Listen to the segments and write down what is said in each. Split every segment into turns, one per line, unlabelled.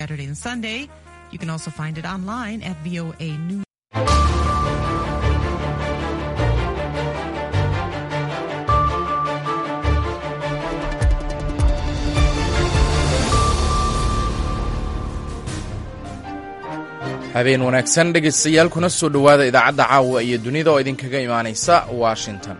Saturday and Sunday. You can also find it online at VOA News.
habeen wanaagsan dhegaystayaal kuna soo dhowaada idaacadda caawa iyo dunida oo idinkaga imaanaysa washington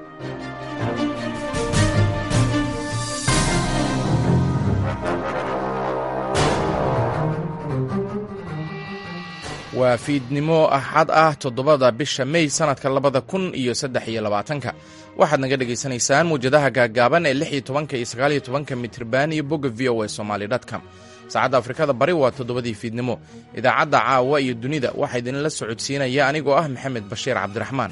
waa fiidnimo axad ah toddobada bisha mey sannadka labada kun iyo saddex iyo labaatanka waxaad naga dhegaysanaysaan muwjadaha gaaggaaban ee lix iyo tobanka iyo sagaal iyo tobanka mitriban iyo bogga v o a somaali dtcom saacadda afrikada bari waa toddobadii fiidnimo idaacadda caawa iyo dunida waxaa idinla socodsiinaya anigoo ah maxamed bashiir cabdiraxmaan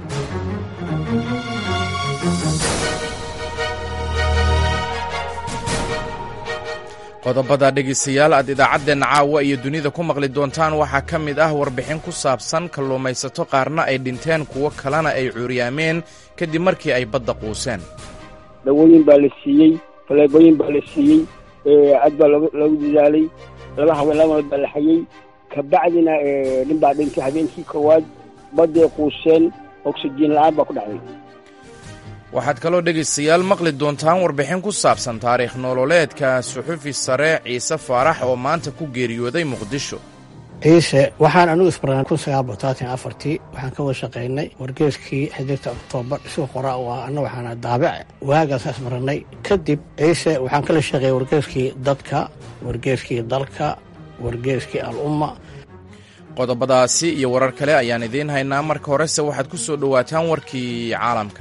qodobada dhegaystayaal aad idaacaddeenna caawa iyo dunida ku maqli doontaan waxaa ka mid ah warbixin ku saabsan kalluumaysato qaarna ay dhinteen kuwo kalena ay cuuryaameen kadib markii ay badda quuseen
dawooyin baa la siiyey faleebooyin baa la siiyey cad baa loogu dadaalay laba haween laba nood baa la xayey kabacdina nin baa dhintay habeenkii koowaad badday quuseen oksijiin la'aan baa ku dhacday
waxaad kaloo dhegaystayaal maqli doontaan warbixin ku saabsan taariikh nololeedka suxufi sare ciise faarax oo maanta ku geeriyooday muqdisho
ciise waxaan anugu isbarnaa kun sagaal boqoltaatan afartii waxaan ka wada shaqaynay wargeeskii xiddigta oktoobar isuu qora waa anna waxaana daabic waagaasa isbarannay kadib ciise waxaan kala shaqeeyey wargeeskii dadka wargeeskii dalka wargeeskii al-umma
qodobadaasi iyo warar kale ayaan idiin haynaa marka horese waxaad ku soo dhowaataan warkii caalamka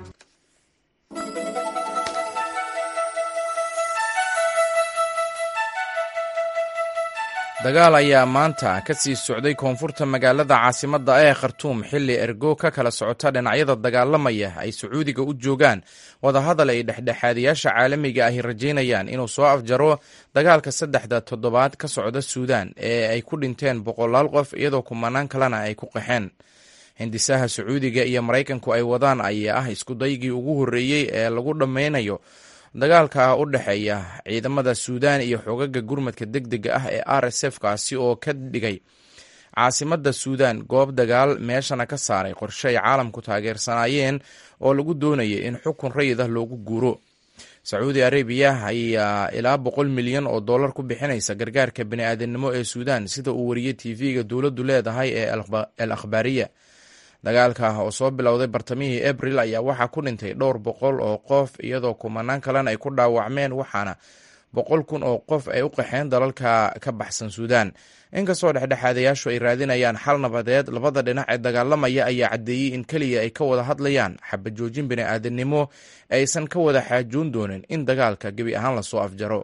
dagaal ayaa maanta ka sii socday koonfurta magaalada caasimadda ee khartuum xilli ergo ka kala socota dhinacyada dagaalamaya ay sacuudiga u joogaan wadahadal ay dhexdhexaadayaasha caalamiga ahi rajaynayaan inuu soo afjaro dagaalka saddexda toddobaad ka socda suudaan ee ay ku dhinteen boqolaal qof iyadoo kumanaan kalena ay ku qaxeen hindisaha sacuudiga iyo maraykanku ay wadaan ayaa ah iskudaygii ugu horreeyey ee lagu dhammaynayo dagaalka u dhexeeya ciidamada suudaan iyo xogaga gurmadka degdega ah ee r s f kaasi oo ka dhigay caasimadda suudaan goob dagaal meeshana ka saaray qorshe ay caalamku taageersanaayeen oo lagu doonayay in xukun rayid ah loogu guuro sacuudi arabiya ayaa ilaa boqol milyan oo dollar ku bixinaysa gargaarka bini'aadanimo ee suudaan sida uu wariyey tv-ga dowladdu leedahay ee el akhbaariya dagaalka oo soo bilowday bartamihii abril ayaa waxaa ku dhintay dhowr boqol oo qof iyadoo kumanaan kalena ay ku dhaawacmeen waxaana boqol kun oo qof ay u qaxeen dalalka ka baxsan suudaan inkastoo dhexdhexaadayaashu ay raadinayaan xal nabadeed labada dhinac ee dagaalamaya ayaa caddeeyey in keliya ay ka wada hadlayaan xabajoojin bini'aadanimo aysan ka wada xaajoon doonin in dagaalka gebi ahaan lasoo afjaro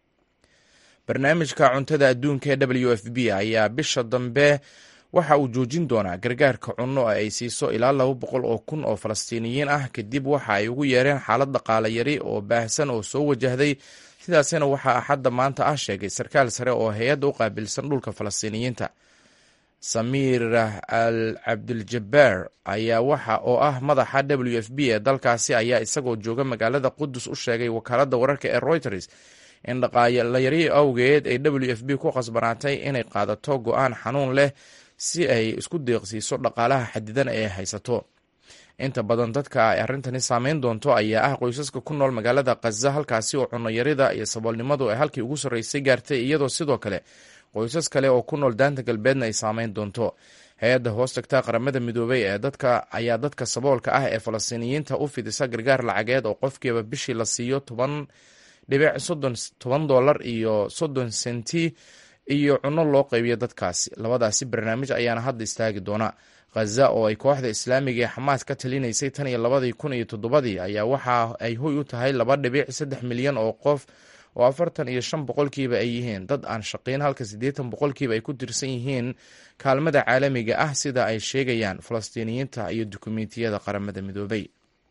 barnaamijka cuntada adduunka ee w f b ayaa bisha dambe waxa uu joojin doonaa gargaarka cunno ay siiso ilaa laba boqol oo kun oo falastiiniyiin ah kadib waxa ay ugu yeereen xaalad dhaqaale yari oo baahsan oo soo wajahday sidaasina waxaa axadda maanta ah sheegay sarkaal sare oo hay-adda u qaabilsan dhulka falastiiniyiinta samiir al cabdiljabaar ayaa waxa oo ah madaxa w f b ee dalkaasi ayaa isagoo jooga magaalada qudus u sheegay wakaaladda wararka ee reuters in dhaqaalayari awgeed ay w f b ku qasbanaatay inay qaadato go-aan xanuun leh si ay isku deeqsiiso dhaqaalaha xadidan ee haysato inta badan dadka ay arrintani saameyn doonto ayaa ah qoysaska ku nool magaalada khaza halkaasi oo cunnoyarida iyo saboolnimadu ay halkii ugu sarreysay gaartay iyadoo sidoo kale qoysas kale oo ku nool daanta galbeedna ay saameyn doonto hay-adda hoos tagta qaramada midoobay ee dadka ayaa dadka saboolka ah ee falastiiniyiinta u fidisa gargaar lacageed oo qofkiiba bishii la siiyo toban dhibic soddon toban dollar iyo soddon senti iyo cunno loo qaybiyo dadkaasi labadaasi barnaamij ayaana hadda istaagi doona khaza oo ay kooxda islaamiga ee xamaas ka talinaysay tan iyo labadii kun iyo toddobadii ayaa waxa ay hoy u tahay laba dhibic saddex milyan oo qof oo afartan iyo shan boqolkiiba ay yihiin dad aan shaqayn halka siddeetan boqolkiiba ay ku tirsan yihiin kaalmada caalamiga ah sida ay sheegayaan falastiiniyiinta iyo dukumeentiyada qaramada midoobay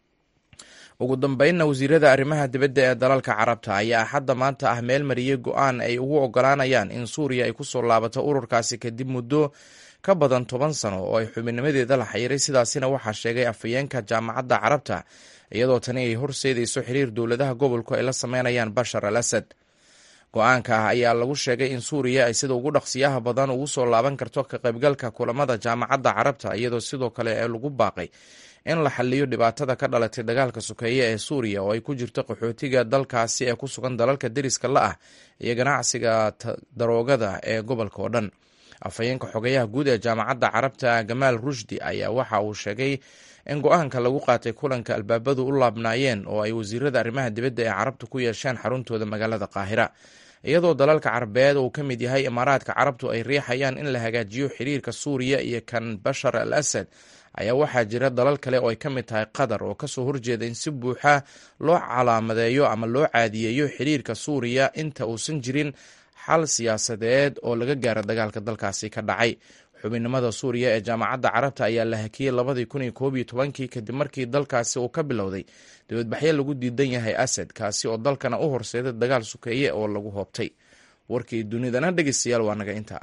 ugu dambeynna wasiirada arrimaha dibadda ee dalalka carabta ayaa axadda maanta ah meel mariyey go-aan ay ugu ogolaanayaan in suuriya ay kusoo laabato ururkaasi kadib muddo ka badan toban sano oo ay xubinnimadeeda la xayiray sidaasina waxaa sheegay afhayeenka jaamacadda carabta iyadoo tani ay horseedayso xiriir dowladaha gobolku ay la sameynayaan bashar al asad go-aanka ah ayaa lagu sheegay in suuriya ay sida ugu dhaqsiyaha badan ugu soo laaban karto ka qaybgalka kulamada jaamacadda carabta iyadoo sidoo kale ee lagu baaqay in la xaliyo dhibaatada ka dhalatay dagaalka sokeeye ee suuriya oo ay ku jirto qaxootiga dalkaasi ee ku sugan dalalka deriska la ah iyo ganacsiga daroogada ee gobolka oo dhan afhayeenka xogayaha guud ee jaamacadda carabta gamaal rushdi ayaa waxa uu sheegay in go-aanka lagu qaatay kulanka albaabadu u laabnaayeen oo ay wasiirada arrimaha dibadda ee carabta ku yeesheen xaruntooda magaalada qaahira iyadoo dalalka carabeed uu ka mid yahay imaaraadka carabtu ay riixayaan in la hagaajiyo xiriirka suuriya iyo kan bashar al asad ayaa waxaa jira dalal kale oo ay ka mid tahay qatar oo kasoo horjeeda in si buuxa loo calaamadeeyo ama loo caadiyeeyo xiriirka suuriya inta uusan jirin xal siyaasadeed oo laga gaaro dagaalka dalkaasi ka dhacay xubinnimada suuriya ee jaamacadda carabta ayaa la hakiyey labadii kun iyo koob iyo tobankii kadib markii dalkaasi uu ka bilowday dibadbaxyo lagu diidan yahay asad kaasi oo dalkana u horseeday dagaal sukeeye oo lagu hoobtay warkii dunidana dhegeystayaal waa naga intaa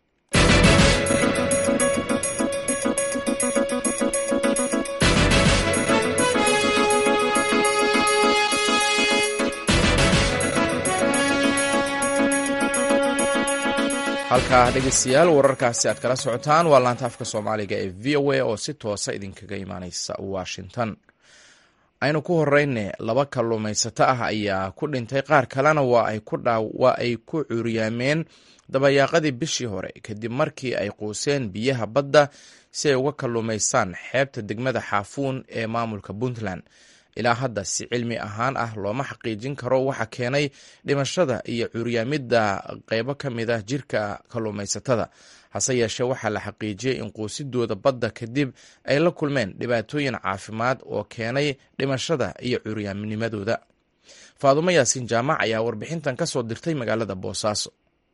halkaa dhegeystayaal wararkaasi aad kala socotaan waa laanta afka soomaaliga ee v o a oo si toosa idinkaga imaaneysa washington aynu ku horeyne laba kalluumaysato ah ayaa ku dhintay qaar kalena waa ay ku curyaameen dabayaaqadii bishii hore kadib markii ay quuseen biyaha badda si ay uga kalluumaystaan xeebta degmada xaafuun ee maamulka puntland ilaa hadda si cilmi ahaan ah looma xaqiijin karo waxa keenay dhimashada iyo curyaamidda qeybo ka mid ah jirka kalluumaysatada hase yeeshee waxaa la xaqiijiyey in quusidooda badda kadib ay la kulmeen dhibaatooyin caafimaad oo keenay dhimashada iyo curyaamnimadooda faadumo yaasiin jaamac ayaa warbixintan ka soo dirtay magaalada boosaaso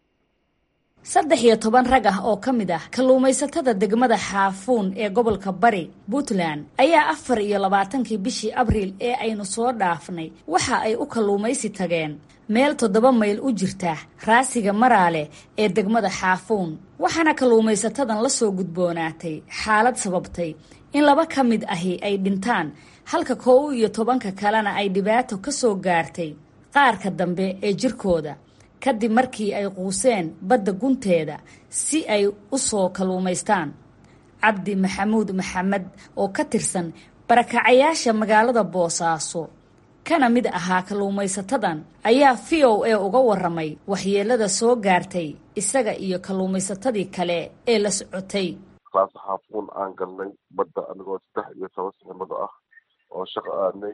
saddex iyo toban rag ah oo ka mid ah kalluumaysatada degmada xaafuun ee gobolka bari puntland ayaa afar iyo labaatankii bishii abriil ee aynu soo dhaafnay waxa ay u kalluumaysi tageen meel toddoba mayl u jirta raasiga maraale ee degmada xaafuun waxaana kalluumaysatadan la soo gudboonaatay xaalad sababtay in laba ka mid ahi ay dhintaan halka koow iyo tobanka kalena ay dhibaato ka soo gaartay qaarka dambe ee jirkooda kadib markii ay quuseen badda gunteeda si ay u soo kalluumaystaan cabdi maxamuud maxamed oo ka tirsan barakacayaasha magaalada boosaaso kana mid ahaa kalluumaysatadan ayaa v o a uga waramay waxyeelada soo gaartay isaga iyo kalluumaysatadii kale ee la socotay
raas xaafuun aan galnay badda anigoo saddex iyo toban siximado ah oo shaqo aadnay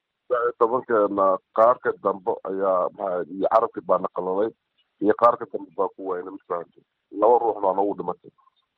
tobankeena qaarka dambe ayaa maa iyo carabkii baa na qalalay iyo qaarka dambe baa ku waynay mafahamtay laba ruux baa noogu dhimatay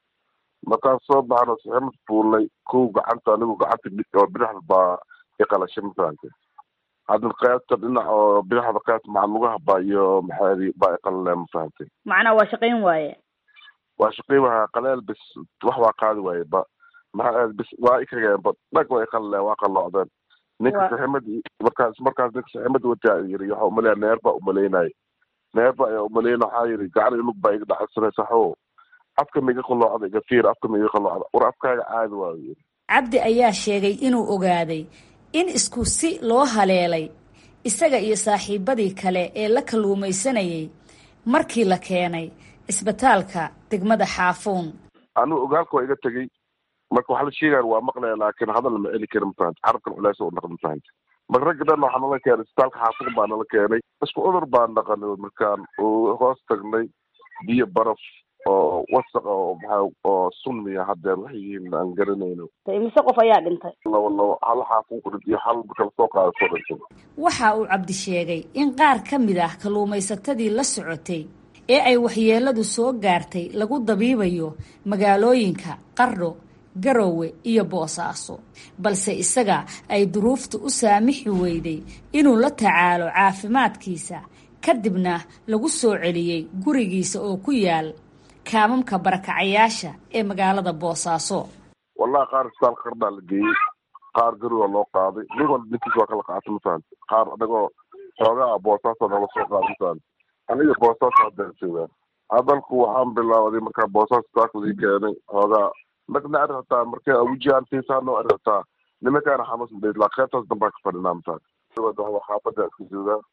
markaan soo baxno siximad fuulnay kow gacanta anigu gacanta oo bidixda baa iqalashay mafahamtay hadda qaybta dhinac oo bidixda qaybta macalugaha baa iyo maxaadi baa iqalaleen mafahamtay
macnaa waa shaqayn waaye
waa shaqayn waaya qaleel bis wax waa qaadi waaye ba maxaa bis waa ikageen ba dhag waa iqalaleen waa qalloocdeen ninka saximad markaas markaas ninka saximad wataa yiri waxa umaleya neer baa umaleynaya neer ba ayaa umaleyna waxaa yiri gacan ilug baa iga dhacsanay saxo afka miga qalloocda iga fiir afka miga qalloocda war afkaaga caadi waa yiri
cabdi ayaa sheegay inuu ogaaday in isku si loo haleelay isaga iyo saaxiibadii kale ee la kalluumaysanayay markii la keenay isbitaalka degmada xaafuun
anigu ogaalka waa iga tegey marka waxa la sheegaya waa maqlaya laakiin hadal lama celi kari mafahanta carabkan culeys u dhaqan mafahanta marka ragga dhan waxaa nala keenay isbitaalka xaafuun baa nala keenay isku cudur baan dhaqanay markaan hoos tagnay biyo baraf oo wasaq oo maxaa oo sunmiya haddeer waxay yihiin aan garanayno
imise qof ayaa dhintay
labo labo hal xaafuun ku dhintay hal kala soo qaada soo dhintay
waxa uu cabdi sheegay in qaar ka mid ah kalluumaysatadii la socotay ee ay waxyeeladu soo gaartay lagu dabiibayo magaalooyinka qardho garowe iyo boosaaso balse isaga ay duruufta u saamixi weyday inuu la tacaalo caafimaadkiisa kadibna lagu soo celiyey gurigiisa oo ku yaal kaamamka barakacayaasha ee magaalada boosaaso
wallahi qaar isbitaal qardhaa la geeyey qaar garowa loo qaaday nin walba ninkiis waa kala qaatay mafahanta qaar anagoo xoogaa boosaaso nala soo qaaday mafahanta aniga boosaaso haddaan joogaan hadalku waxaan bilaawday markaa boosaaso isbitaalka lii keenay xoogaa nagna ari hataa marka awujiyaan fiisaano ari hataa nimankaana xanuunsan bay laa qaybtaas dambaa ka fadhinaa mataa xaafada iska joogaa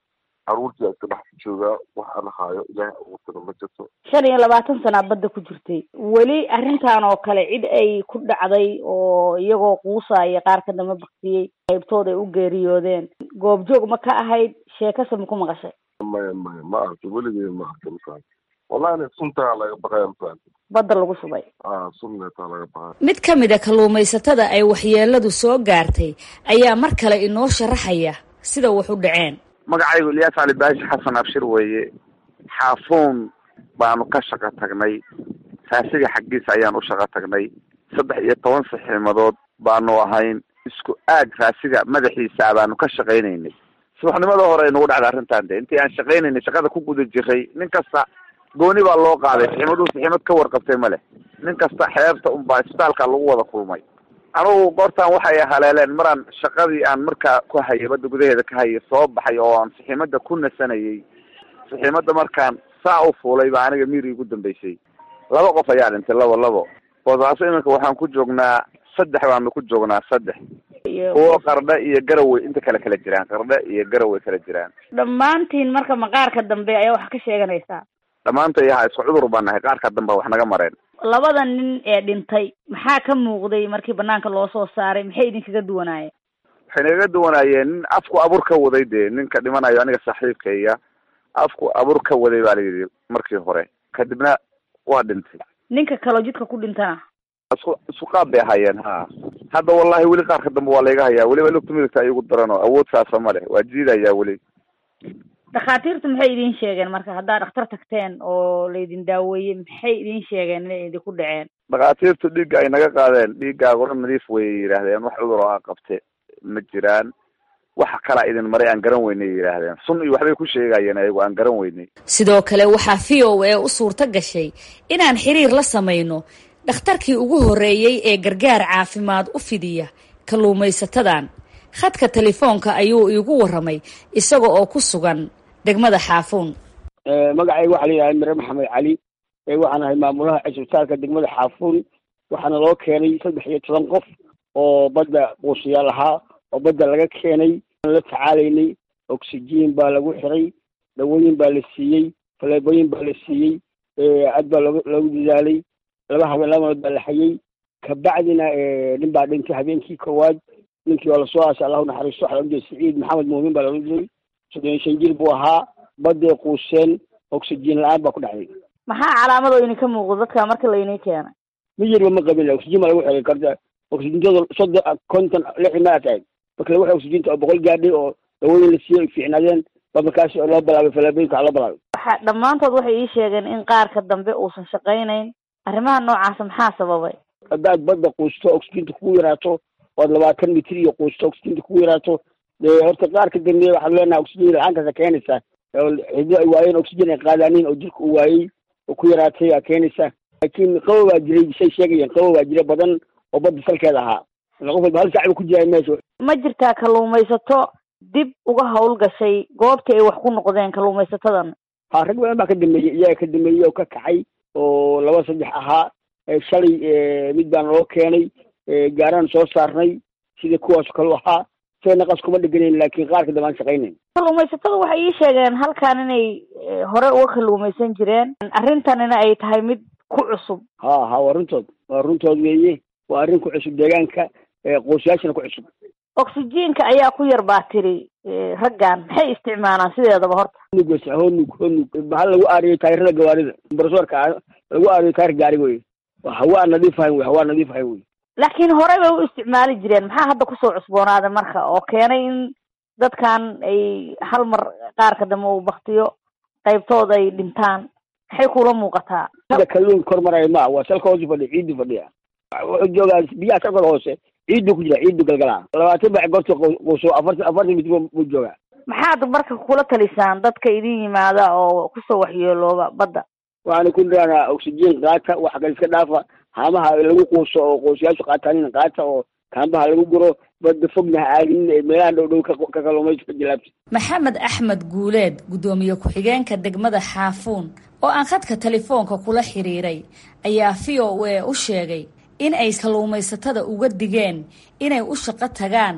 caruurtii iska dhex joogaa wax aan haayo ilaahay abuurtana ma jirto
shan iyo labaatan sanaa badda ku jirtay weli arrintan oo kale cid ay ku dhacday oo iyagoo quusaya qaar ka damba baktiyey qaybtood ay u geeriyoodeen goobjoog ma ka ahayd sheekase ma ku maqashay
maya maya ma arkin weligey ma arkin mafahanti wallahi suntaa laga baqaya mafahanti
badda lagu shubay
a sunneetaa laga baqaya
mid ka mid a kalluumaysatada ay waxyeeladu soo gaartay ayaa mar kale inoo sharaxaya sida wax u dhaceen
magacaygu ilyaas cali baashi xasan abshir weeye xaafuun baanu ka shaqo tagnay raasiga xaggiisa ayaan u shaqo tagnay saddex iyo toban saxiimadood baanu ahayn isku aag raasiga madaxiisa baanu ka shaqaynaynay subaxnimada hore nagu dhacda arrintan de intii aan shaqaynaynay shaqada ku guda jiray nin kasta gooni baa loo qaaday saxiimaduhu saxiimad ka warqabtay ma leh nin kasta xeebta unbaa isbitaalka lagu wada kulmay anugu goortaan waxay haleeleen maraan shaqadii aan markaa ku hayay badda gudaheeda ka hayay soo baxay oo aan saxiimada ku nasanayay saxiimada markaan saa u fuulay baa aniga miiri igu dambeysay laba qof ayaa dhintay labo labo boosaaso iminka waxaan ku joognaa saddex baanu ku joognaa saddex kuwo qardhe iyo garawey inta kale kala jiraan qardhe iyo garawey kala jiraan
dhammaantiin marka maqaarka dambe ayaa wax ka sheeganaysaa
dhammaantay ha isku cudur baan nahay qaarka dambe wax naga mareen
labada nin ee dhintay maxaa ka muuqday markii banaanka loo soo saaray maxay idinkaga duwanaayeen
waxay nagaga duwanaayeen nin afku abur ka waday dee ninka dhimanayo aniga saaxiibkayga afku abur ka waday baa layidhi markii hore kadibna waa dhintay
ninka kaloo jidka ku dhintana
isku isku qaab bay ahaayeen ha hadda wallahi weli qaarka dambe waa layga hayaa weliba lugta midigta igu daran oo awood saasa ma leh waa jiidayaa weli
dhakhaatiirtu maxay idin sheegeen marka haddaad dhakhtar tagteen oo laydin daaweeyey maxay idin sheegeen inay idinku dhaceen
dhakhaatiirtu dhiigga ay naga qaadeen dhiiggaaga dhan nadiif wayay yidhaahdeen wax cudur oo a qabte ma jiraan waxa kalaa idin maray aan garan weynay yidhaahdeen sun iyo waxbay ku sheegayeen ayagu aan garan weynay
sidoo kale waxaa v o a u suurto gashay inaan xiriir la samayno dhakhtarkii ugu horreeyey ee gargaar caafimaad u fidiya kalluumaysatadan khadka telefoonka ayuu iigu warramay isaga oo ku sugan degmada xaafuun
magacayga waxaa la yidhaha mire maxamed cali waxaan ahay maamulaha cisbitaalka degmada xaafuun waxaana loo keenay saddex iyo toban qof oo badda quusiyaal ahaa oo badda laga keenay la tacaalaynay oxygen baa lagu xiray dawooyin baa la siiyey faleebooyin baa la siiyey aad baa looga loogu dadaalay laba habeen laba malood baa la xayay kabacdina nin baa dhintay habeenkii koowaad ninkii waa lasoo aasay allahu naxariisto waxaa laohan jiray siciid maxamed muumin baa laohan jiray soddon iyo shan jir buu ahaa badday quuseen oxygen la-aan baa ku dhacday
maxaa calaamado idinka muuqdo dadka marka laydin keenay
miyirba ma qabin oxygen baa lagu xiray karta oxygentooda soddon konton lixdan maa tahay marka lagu xiray oxygenta oo boqol gaadhay oo dawooyin la siiyey fiicnaadeen ba markaas loo bilaabay falaabooyinka loo bilaabay
waxa dhammaantood waxay ii sheegeen in qaarka dambe uusan shaqaynayn arrimaha noocaasa maxaa sababay
haddaad badda quusto oxygenta kugu yaraato oad labaatan mitir iyo quusto oxygenta kugu yaraato dee horta qaarka dambe waxaad leenahay oxygen la-aantaasa keenaysaa xido ay waayeen oxygen ay qaadaaniin oo jirka uu waayey oo ku yaraatay aa keenaysa laakiin qabow baa jiray say sheegayeen qabow baa jira badan oo badda salkeeda ahaa qof walba hal saac ba ku jiray meesha
ma jirtaa kalluumaysato dib uga hawl gashay goobtii ay wax ku noqdeen kalluumaysatadan
ha rag badan baa ka dambeeyey iyaga ka dambeeyey oo ka kacay oo laba saddex ahaa shalay mid baan loo keenay gaaraan soo saarnay sida kuwaas kalu ahaa say naqas kuma dheganayn laakiin qaarka dambe aan shaqaynayn
kalluumaysatada waxay ii sheegeen halkan inay hore uga kalluumaysan jireen arrintanina ay tahay mid ku cusub
ha ha waa runtood waa runtood weeye waa arrin ku cusub deegaanka qoosyaashana ku cusub
oxygenka ayaa ku yar baa tiri raggan maxay isticmaalaan sideedaba horta
honug wese honug honug bahal lagu aariyo taayirada gawaarida brosorka lagu aariyo taayir gaari wey hawaa nadiif ahayn wey hawaa nadiif ahayn wey
laakiin horey bay u isticmaali jireen maxaa hadda kusoo cusboonaaday marka oo keenay in dadkan ay hal mar qaarka dambe uu baktiyo qaybtooda ay dhintaan maxay kula muuqataa
sida kalluunka kor maraya ma waa salka hoosi fadhiya ciiddu fadhiya wuxuu joogaa biyaha salkooda hoose ciiddu ku jira ciiddu galgalaa labaatan bac goorta quuso afartan afartan mitir buu joogaa
maxaad marka kula talisaan dadka idin yimaada oo kusoo waxyeelooba badda
waxaana ku niraanaa oxygen qaata waxa kale iska dhaafa haamaha lagu quuso oo qoosyaashu qaataanin qaata oo kaambaha lagu guro badda fogna ha aadinin ee meelaha dhow dhow ka kalluumayso ka jilaabta
maxamed axmed guuleed guddoomiye ku-xigeenka degmada xaafuun oo aan khadka telefoonka kula xiriiray ayaa v o a u sheegay in ay kalluumaysatada uga digeen inay u shaqo tagaan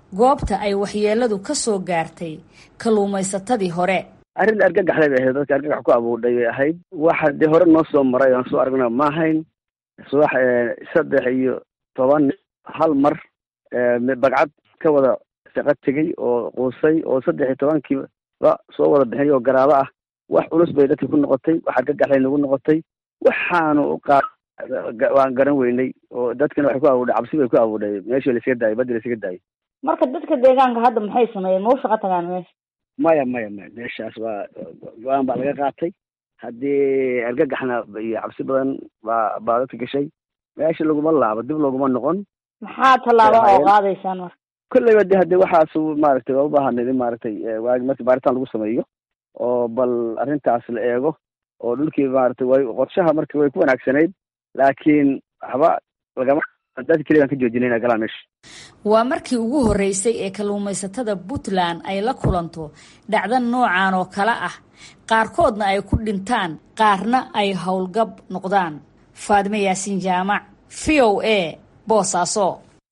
goobta ay waxyeeladu ka soo gaartay kalluumaysatadii hore
arrin argagaxday bay ahayd dadka argagax ku abuurdhay bay ahayd waxa dee hore noo soo maray aan soo aragna ma ahayn subax saddex iyo toban hal mar bagcad ka wada shaqo tegey oo quusay oo saddex iyo tobankiiba soo wada bixinay oo garaabo ah wax culus bay dadkii ku noqotay wax argagaxday nagu noqotay waxaanu qaa waan garan weynay oo dadkina waxay ku abuudhay cabsi bay ku abuudhay meeshii laisaga daayay baddi laisaga daayay
marka dadka deegaanka hadda maxay sameeyeen ma u shaqo tagaan meesha
maya maya maya meeshaas waa go-aan baa laga qaatay haddii argagaxna iyo cabsi badan baa baa dadka gashay meesha laguma laabo dib looguma noqon
maxaa tallaabo oo qaadaysaan marka
kolleyba de hadii waxaas maaragtay waa ubaahanid in maaragtay waagi marki baaritaan lagu sameeyo oo bal arrintaas la eego oo dhulkii maaragtay way qorshaha marka way ku wanaagsanayd laakiin waxba lagama dadka keligaan ka joojinayna galaan meesha
waa markii ugu horreysay ee kalluumaysatada puntland ay la kulanto dhacdo noocan oo kale ah qaarkoodna ay ku dhintaan qaarna ay howlgab noqdaan faadime yaasiin jaamac v o a boosaaso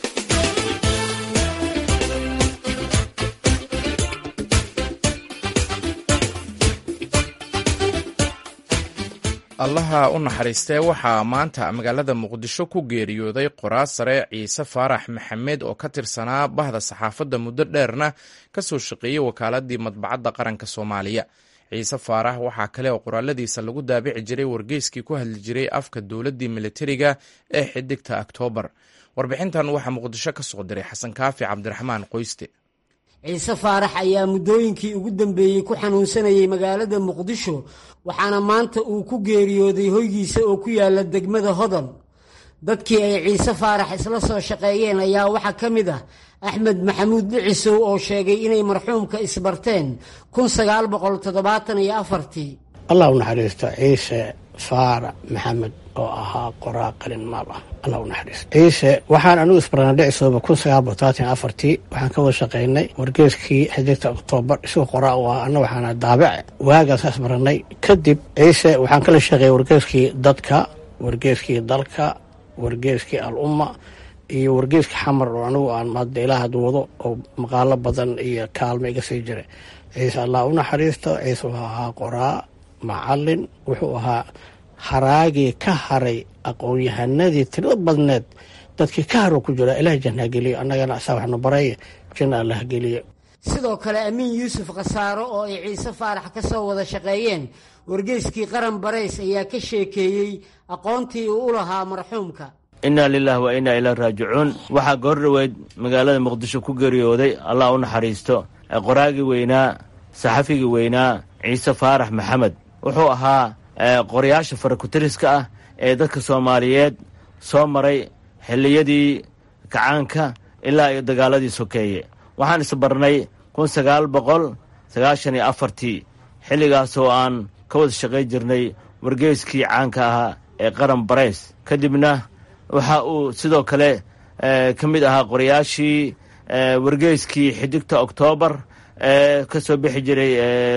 allaha u naxariistee waxaa maanta magaalada muqdisho ku geeriyooday qoraas sare ciise faarax maxamed oo ka tirsanaa bahda saxaafadda muddo dheerna ka soo shaqeeyey wakaaladii madbacadda qaranka soomaaliya ciise faarax waxaa kale oo qoraaladiisa lagu daabici jiray wargeyskii ku hadli jiray afka dowladdii militariga ee xidigta oktoobar warbixintan waxaa muqdisho ka soo diray xasan kaafi cabdiraxmaan qoyste
ciise faarax ayaa muddooyinkii ugu dambeeyey ku xanuunsanayay magaalada muqdisho waxaana maanta uu ku geeriyooday hoygiisa oo ku yaala degmada hodol dadkii ay ciise faarax isla soo shaqeeyeen ayaa waxaa ka mid ah axmed maxamuud dhicisow oo sheegay inay marxuumka isbarteen kun sagaal boqol toddobaatan iyo afartii
allah u naxariisto ciise faarax maxamed oo ahaa qoraa qalin maal ah allah u naxariisto ciise waxaan anigu isbarnaa dhicisooba kun sagaal boqol todobaatan iyo afartii waxaan ka wada shaqaynay wargeeskii xidigta oktoobar isagoo qoraa u ah anna waxaana daabace waagaas isbarannay kadib ciise waxaan kala shaqeeyay wargeeskii dadka wargeeskii dalka wargeeskii al umma iyo wargeeska xamar oo anigu aan hadda ilaa had wado oo maqaalo badan iyo kaalmo iga sii jiray ciise allah u naxariisto ciise wuxuu ahaa qoraa macalin wuxuu ahaa haraagii ka haray aqoon-yahanadii tirada badneed dadkii ka haro ku jira ilaah janna geliyo annagana asaa waxnu baray janna allah geliyo
sidoo kale amiin yuusuf khasaaro oo ay ciise faarax ka soo wada shaqeeyeen wargeyskii qaran barays ayaa ka sheekeeyey aqoontii uu u lahaa marxuumka
innaa lilaah wa innaa ilaa raajicuun waxaa goor dhoweyd magaalada muqdisho ku geeriyooday allah u naxariisto qoraagii weynaa saxafigii weynaa ciise faarax maxamed wuxuu ahaa qorayaasha farakutiriska ah ee dadka soomaaliyeed soo maray xilliyadii kacaanka ilaa iyo dagaaladii sokeeye waxaan isbarnay kun sagaal boqol sagaashan iyo afartii xilligaas oo aan ka wada shaqayn jirnay wargeyskii caanka ahaa ee qaran barays kadibna waxa uu sidoo kale ka mid ahaa qorayaashii wargeyskii xidigta oktoobar ee ka soo bixi jiray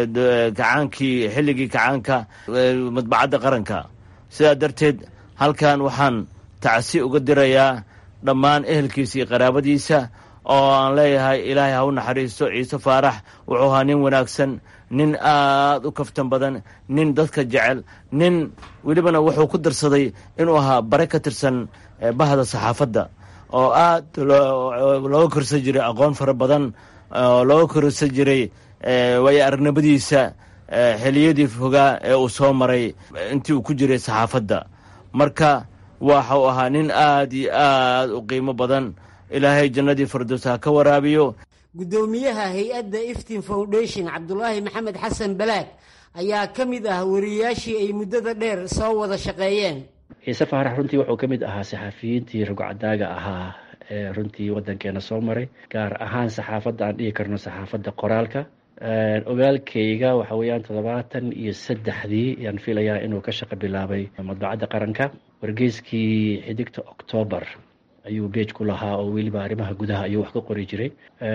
kacaankii xilligii kacaanka madbacadda qaranka sidaa darteed halkan waxaan tacsi uga dirayaa dhammaan ehelkiisa iyo qaraabadiisa oo aan leeyahay ilaahay ha u naxariisto ciise faarax wuxuu ahaa nin wanaagsan nin aad u kaftan badan nin dadka jecel nin welibana wuxuu ku darsaday inuu ahaa bare ka tirsan bahda saxaafadda oo aad looga korsan jiray aqoon fara badan oo looga korsan jiray waayo aragnimadiisa xiliyadii fogaa ee uu soo maray intii uu ku jiray saxaafadda marka waxau ahaa nin aad iyo aad u qiimo badan ilaahay jannadii fardows ha ka waraabiyo
guddoomiyaha hay-adda iftin foundation cabdulaahi maxamed xasan balaag ayaa ka mid ah wariyayaashii ay muddada dheer soo wada shaqeeyeen
ciise faarax runtii wuxuu ka mid ahaa saxafiyiintii rugcadaaga ahaa ee runtii waddankeena soo maray gaar ahaan saxaafadda aan dhihi karno saxaafadda qoraalka ogaalkayga waxa weeyaan toddobaatan iyo saddexdii ayaan filayaa inuu ka shaqo bilaabay madbacadda qaranka wargeyskii xidigta octoobar ayuu beej ku lahaa oo weliba arrimaha gudaha ayuu wax ka qori jiray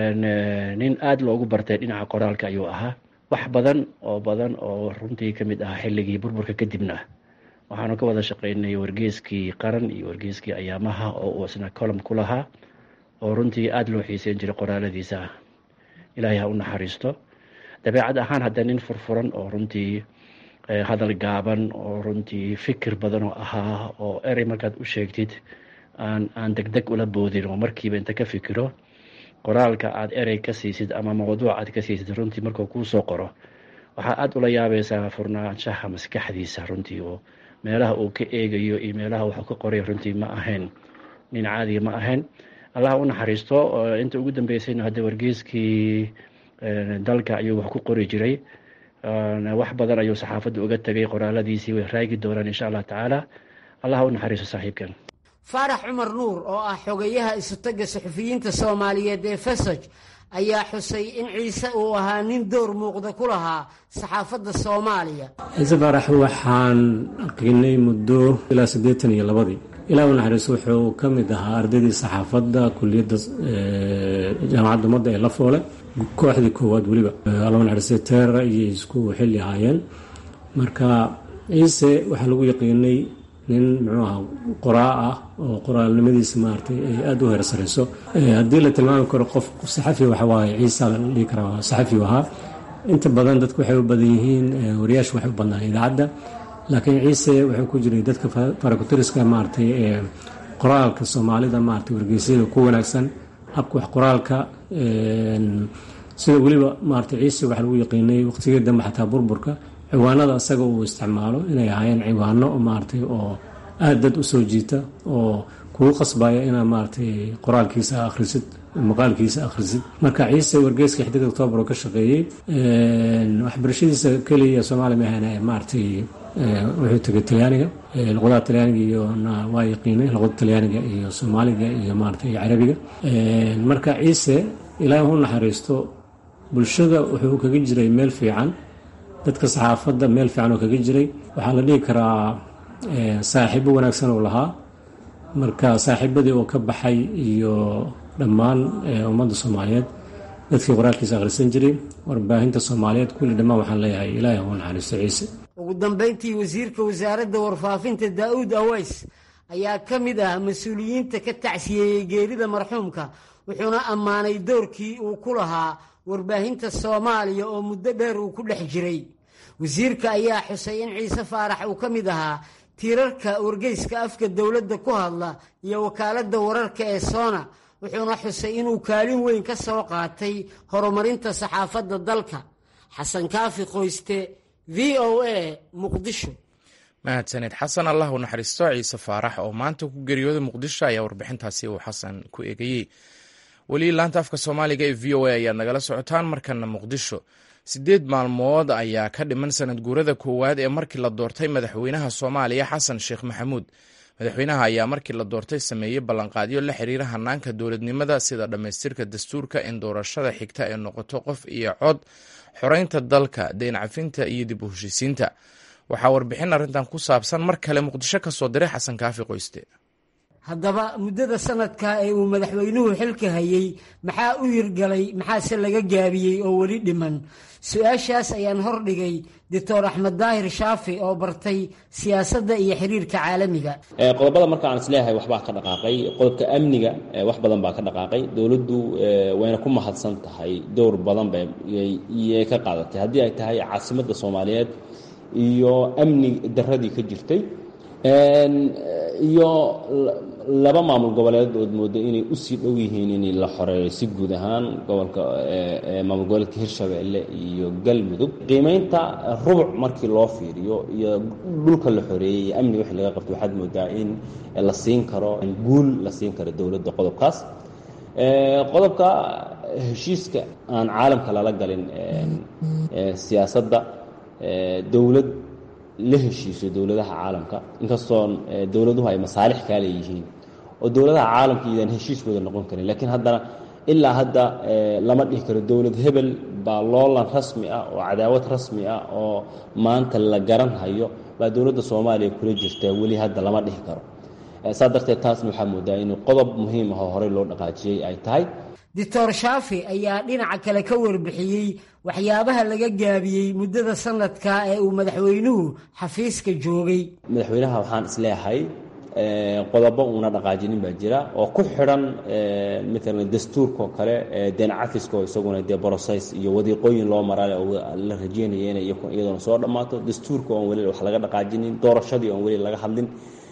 nin aada loogu bartay dhinaca qoraalka ayuu ahaa wax badan oo badan oo runtii ka mid ahaa xilligii burburka kadibna waxaanu ka wada shaqeynay wargeyskii qaran iyo wargeyskii ayaamaha oo uu isna colom ku lahaa oo runtii aada loo xiiseyn jiray qoraaladiisa ilaahay ha u naxariisto dabeecad ahaan hadda nin furfuran oo runtii hadal gaaban oo runtii fikir badan oo ahaa oo erey markaad u sheegtid aan aan deg deg ula boodin oo markiiba inta ka fikiro qoraalka aada erey ka siisid ama mawduuc aad ka siisid runtii markuu kuu soo qoro waxaa aada ula yaabaysaa furnaanshaha maskaxdiisa runtii oo meelaha uu ka eegayo iyo meelaha waxuu ka qoray runtii ma ahayn nin caadiga ma ahayn allah u naxariisto inta ugu dambeysayna hadda wargeyskii dalka ayuu wax ku qori jiray wax badan ayuu saxaafadda uga tegay qoraaladiisii way raagi doonaan insha allah tacaala allah u naxariisto saaxiibkan
faarax cumar nuur oo ah xogayaha isutaga suxufiyiinta soomaaliyeed ee fesaj ayaa xusay in ciise uu ahaa nin door muuqda ku lahaa saxaafadda soomaaliya
ciise faarax waxaan qiinay muddo ilaa siddeetan iyo labadii ilaa u naxariiso wuxuu ka mid ahaa ardaydii saxaafadda kuliyadda jaamacadda ummadda ee la foole kooxdii koowaad weliba allahu naxariistay teera iyo isku xilli ahaayeen marka ciise waxaa lagu yaqiinay nin muxuu ahaa qoraa ah oo qoraalnimadiisa maaragtay ay aada u heersarayso haddii la tilmaami karo qof saxafi waxa waaye ciisa la dhihi karaa saxafi ahaa inta badan dadku waxay u badan yihiin wariyaashu waxay u badnaan idaacadda laakiin ciise wuxuu ku jiray dadka farakutiriska maaragtay ee qoraalka soomaalida maaragtay wargeysyada ku wanaagsan habka wax qoraalka sida weliba maaragtay ciise waxaa lagu yaqiinay waqtigii dambe xataa burburka ciwaanada isaga uu isticmaalo inay ahaayeen ciwaano maaragtay oo aada dad u soo jiita oo kugu qasbaya inaa maaragtay qoraalkiisa akhrisid maqaalkiisa akhrisid marka ciise wargeyska xidig octoobar oo ka shaqeeyey waxbarashadiisa keliya soomaaliya ma ahayn maaragtay wuxuu tegay talyaaniga luqadaha talyaaniga iyo waa yaqiinay luqada talyaaniga iyo soomaaliga iyo maaragtay carabiga marka ciise ilaahi u naxariisto bulshada wuxuu kaga jiray meel fiican dadka saxaafadda meel fiican oo kaga jiray waxaa la dhihi karaa saaxiibo wanaagsan oo lahaa marka saaxiibadii oo ka baxay iyo dhammaan ummadda soomaaliyeed dadkii qoraalkiisa akhrisan jiray warbaahinta soomaaliyeed kulli dhammaan waxaan leeyahay ilaahi u naxariisto ciise
ugu dambeyntii wasiirka wasaaradda warfaafinta daa'uud aways ayaa ka mid ah mas-uuliyiinta ka tacsiyeeyey geerida marxuumka wuxuuna ammaanay doorkii uu ku lahaa warbaahinta soomaaliya oo muddo dheer uu ku dhex jiray wasiirka ayaa xusay in ciise faarax uu ka mid ahaa tiirarka wargeyska afka dowladda ku hadla iyo wakaaladda wararka ee soona wuxuuna xusay inuu kaalin weyn ka soo qaatay horumarinta saxaafadda dalka xasan kaafi qoyste v o a muqdisho
mahadsaned xasan allah u naxariisto ciise faarax oo maanta ku geeriyooday muqdisho ayaa warbixintaasi uu xasan ku eegayey weli laanta afka soomaaliga ee v o a ayaad nagala socotaan markana muqdisho siddeed maalmood ayaa ka dhiman sanad guurada koowaad ee markii la doortay madaxweynaha soomaaliya xasan sheekh maxamuud madaxweynaha ayaa markii la doortay sameeyey ballanqaadyo la xiriira hanaanka dowladnimada sida dhammaystirka dastuurka in doorashada xigta ay noqoto qof iyo cod xoreynta dalka deyn cafinta iyo dib u heshiisiinta waxaa warbixin arrintan ku saabsan mar kale muqdisho ka soo diray xasan kaafi qoyste
haddaba muddada sanadka ee uu madaxweynuhu xilka hayey maxaa u hirgalay maxaase laga gaabiyey oo weli dhiman su-aashaas ayaan hordhigay doctor axmed daahir shaafi oo bartay siyaasadda iyo xiriirka caalamiga
qodobada marka aan isleeyahay waxbaa ka dhaqaaqay qodobka amniga wax badan baa ka dhaqaaqay dowladdu wayna ku mahadsan tahay dowr badan bayay ka qaadatay haddii ay tahay caasimadda soomaaliyeed iyo amni daradii ka jirtay iyo laba maamul goboleed ood mooda inay usii dhow yihiin in la xoreeyo si guud ahaan gobolka maamul goboleedka hirshabeelle iyo galmudug qiimeynta rubuc markii loo fiiriyo iyo dhulka la xoreeyey iyo amni wixii laga qabto waxaad moodaa in la siin karo guul la siin karo dowladda qodobkaas qodobka heshiiska aan caalamka lala galin siyaasadda dowlad la heshiiso dowladaha caalamka inkastoo dowladuhu ay masaalix kaa leeyihiin oo dowladaha caalamka idaan heshiis wada noqon karin laakiin haddana ilaa hadda lama dhihi karo dowlad hebel baa loolan rasmi ah oo cadaawad rasmi ah oo maanta la garan hayo baa dowladda soomaaliya kula jirta weli hadda lama dhihi karo saa darteed taasna waxaa moodaa inuu qodob muhiim ah oo horey loo dhaqaajiyey ay tahay
doctor shaafi ayaa dhinaca kale ka warbixiyey waxyaabaha laga gaabiyey muddada sanadka ee uu madaxweynuhu xafiiska joogay
madaxweynaha waxaan isleeyahay qodobo uuna dhaqaajinin baa jira oo ku xidhan matalan dastuurkaoo kale deen cafiska oo isaguna dee brocess iyo wadiiqooyin loo maraale oo la rajeynaya inay iyadoona soo dhammaato dastuurka oon weli wax laga dhaqaajinin doorashadii oon weli laga hadlin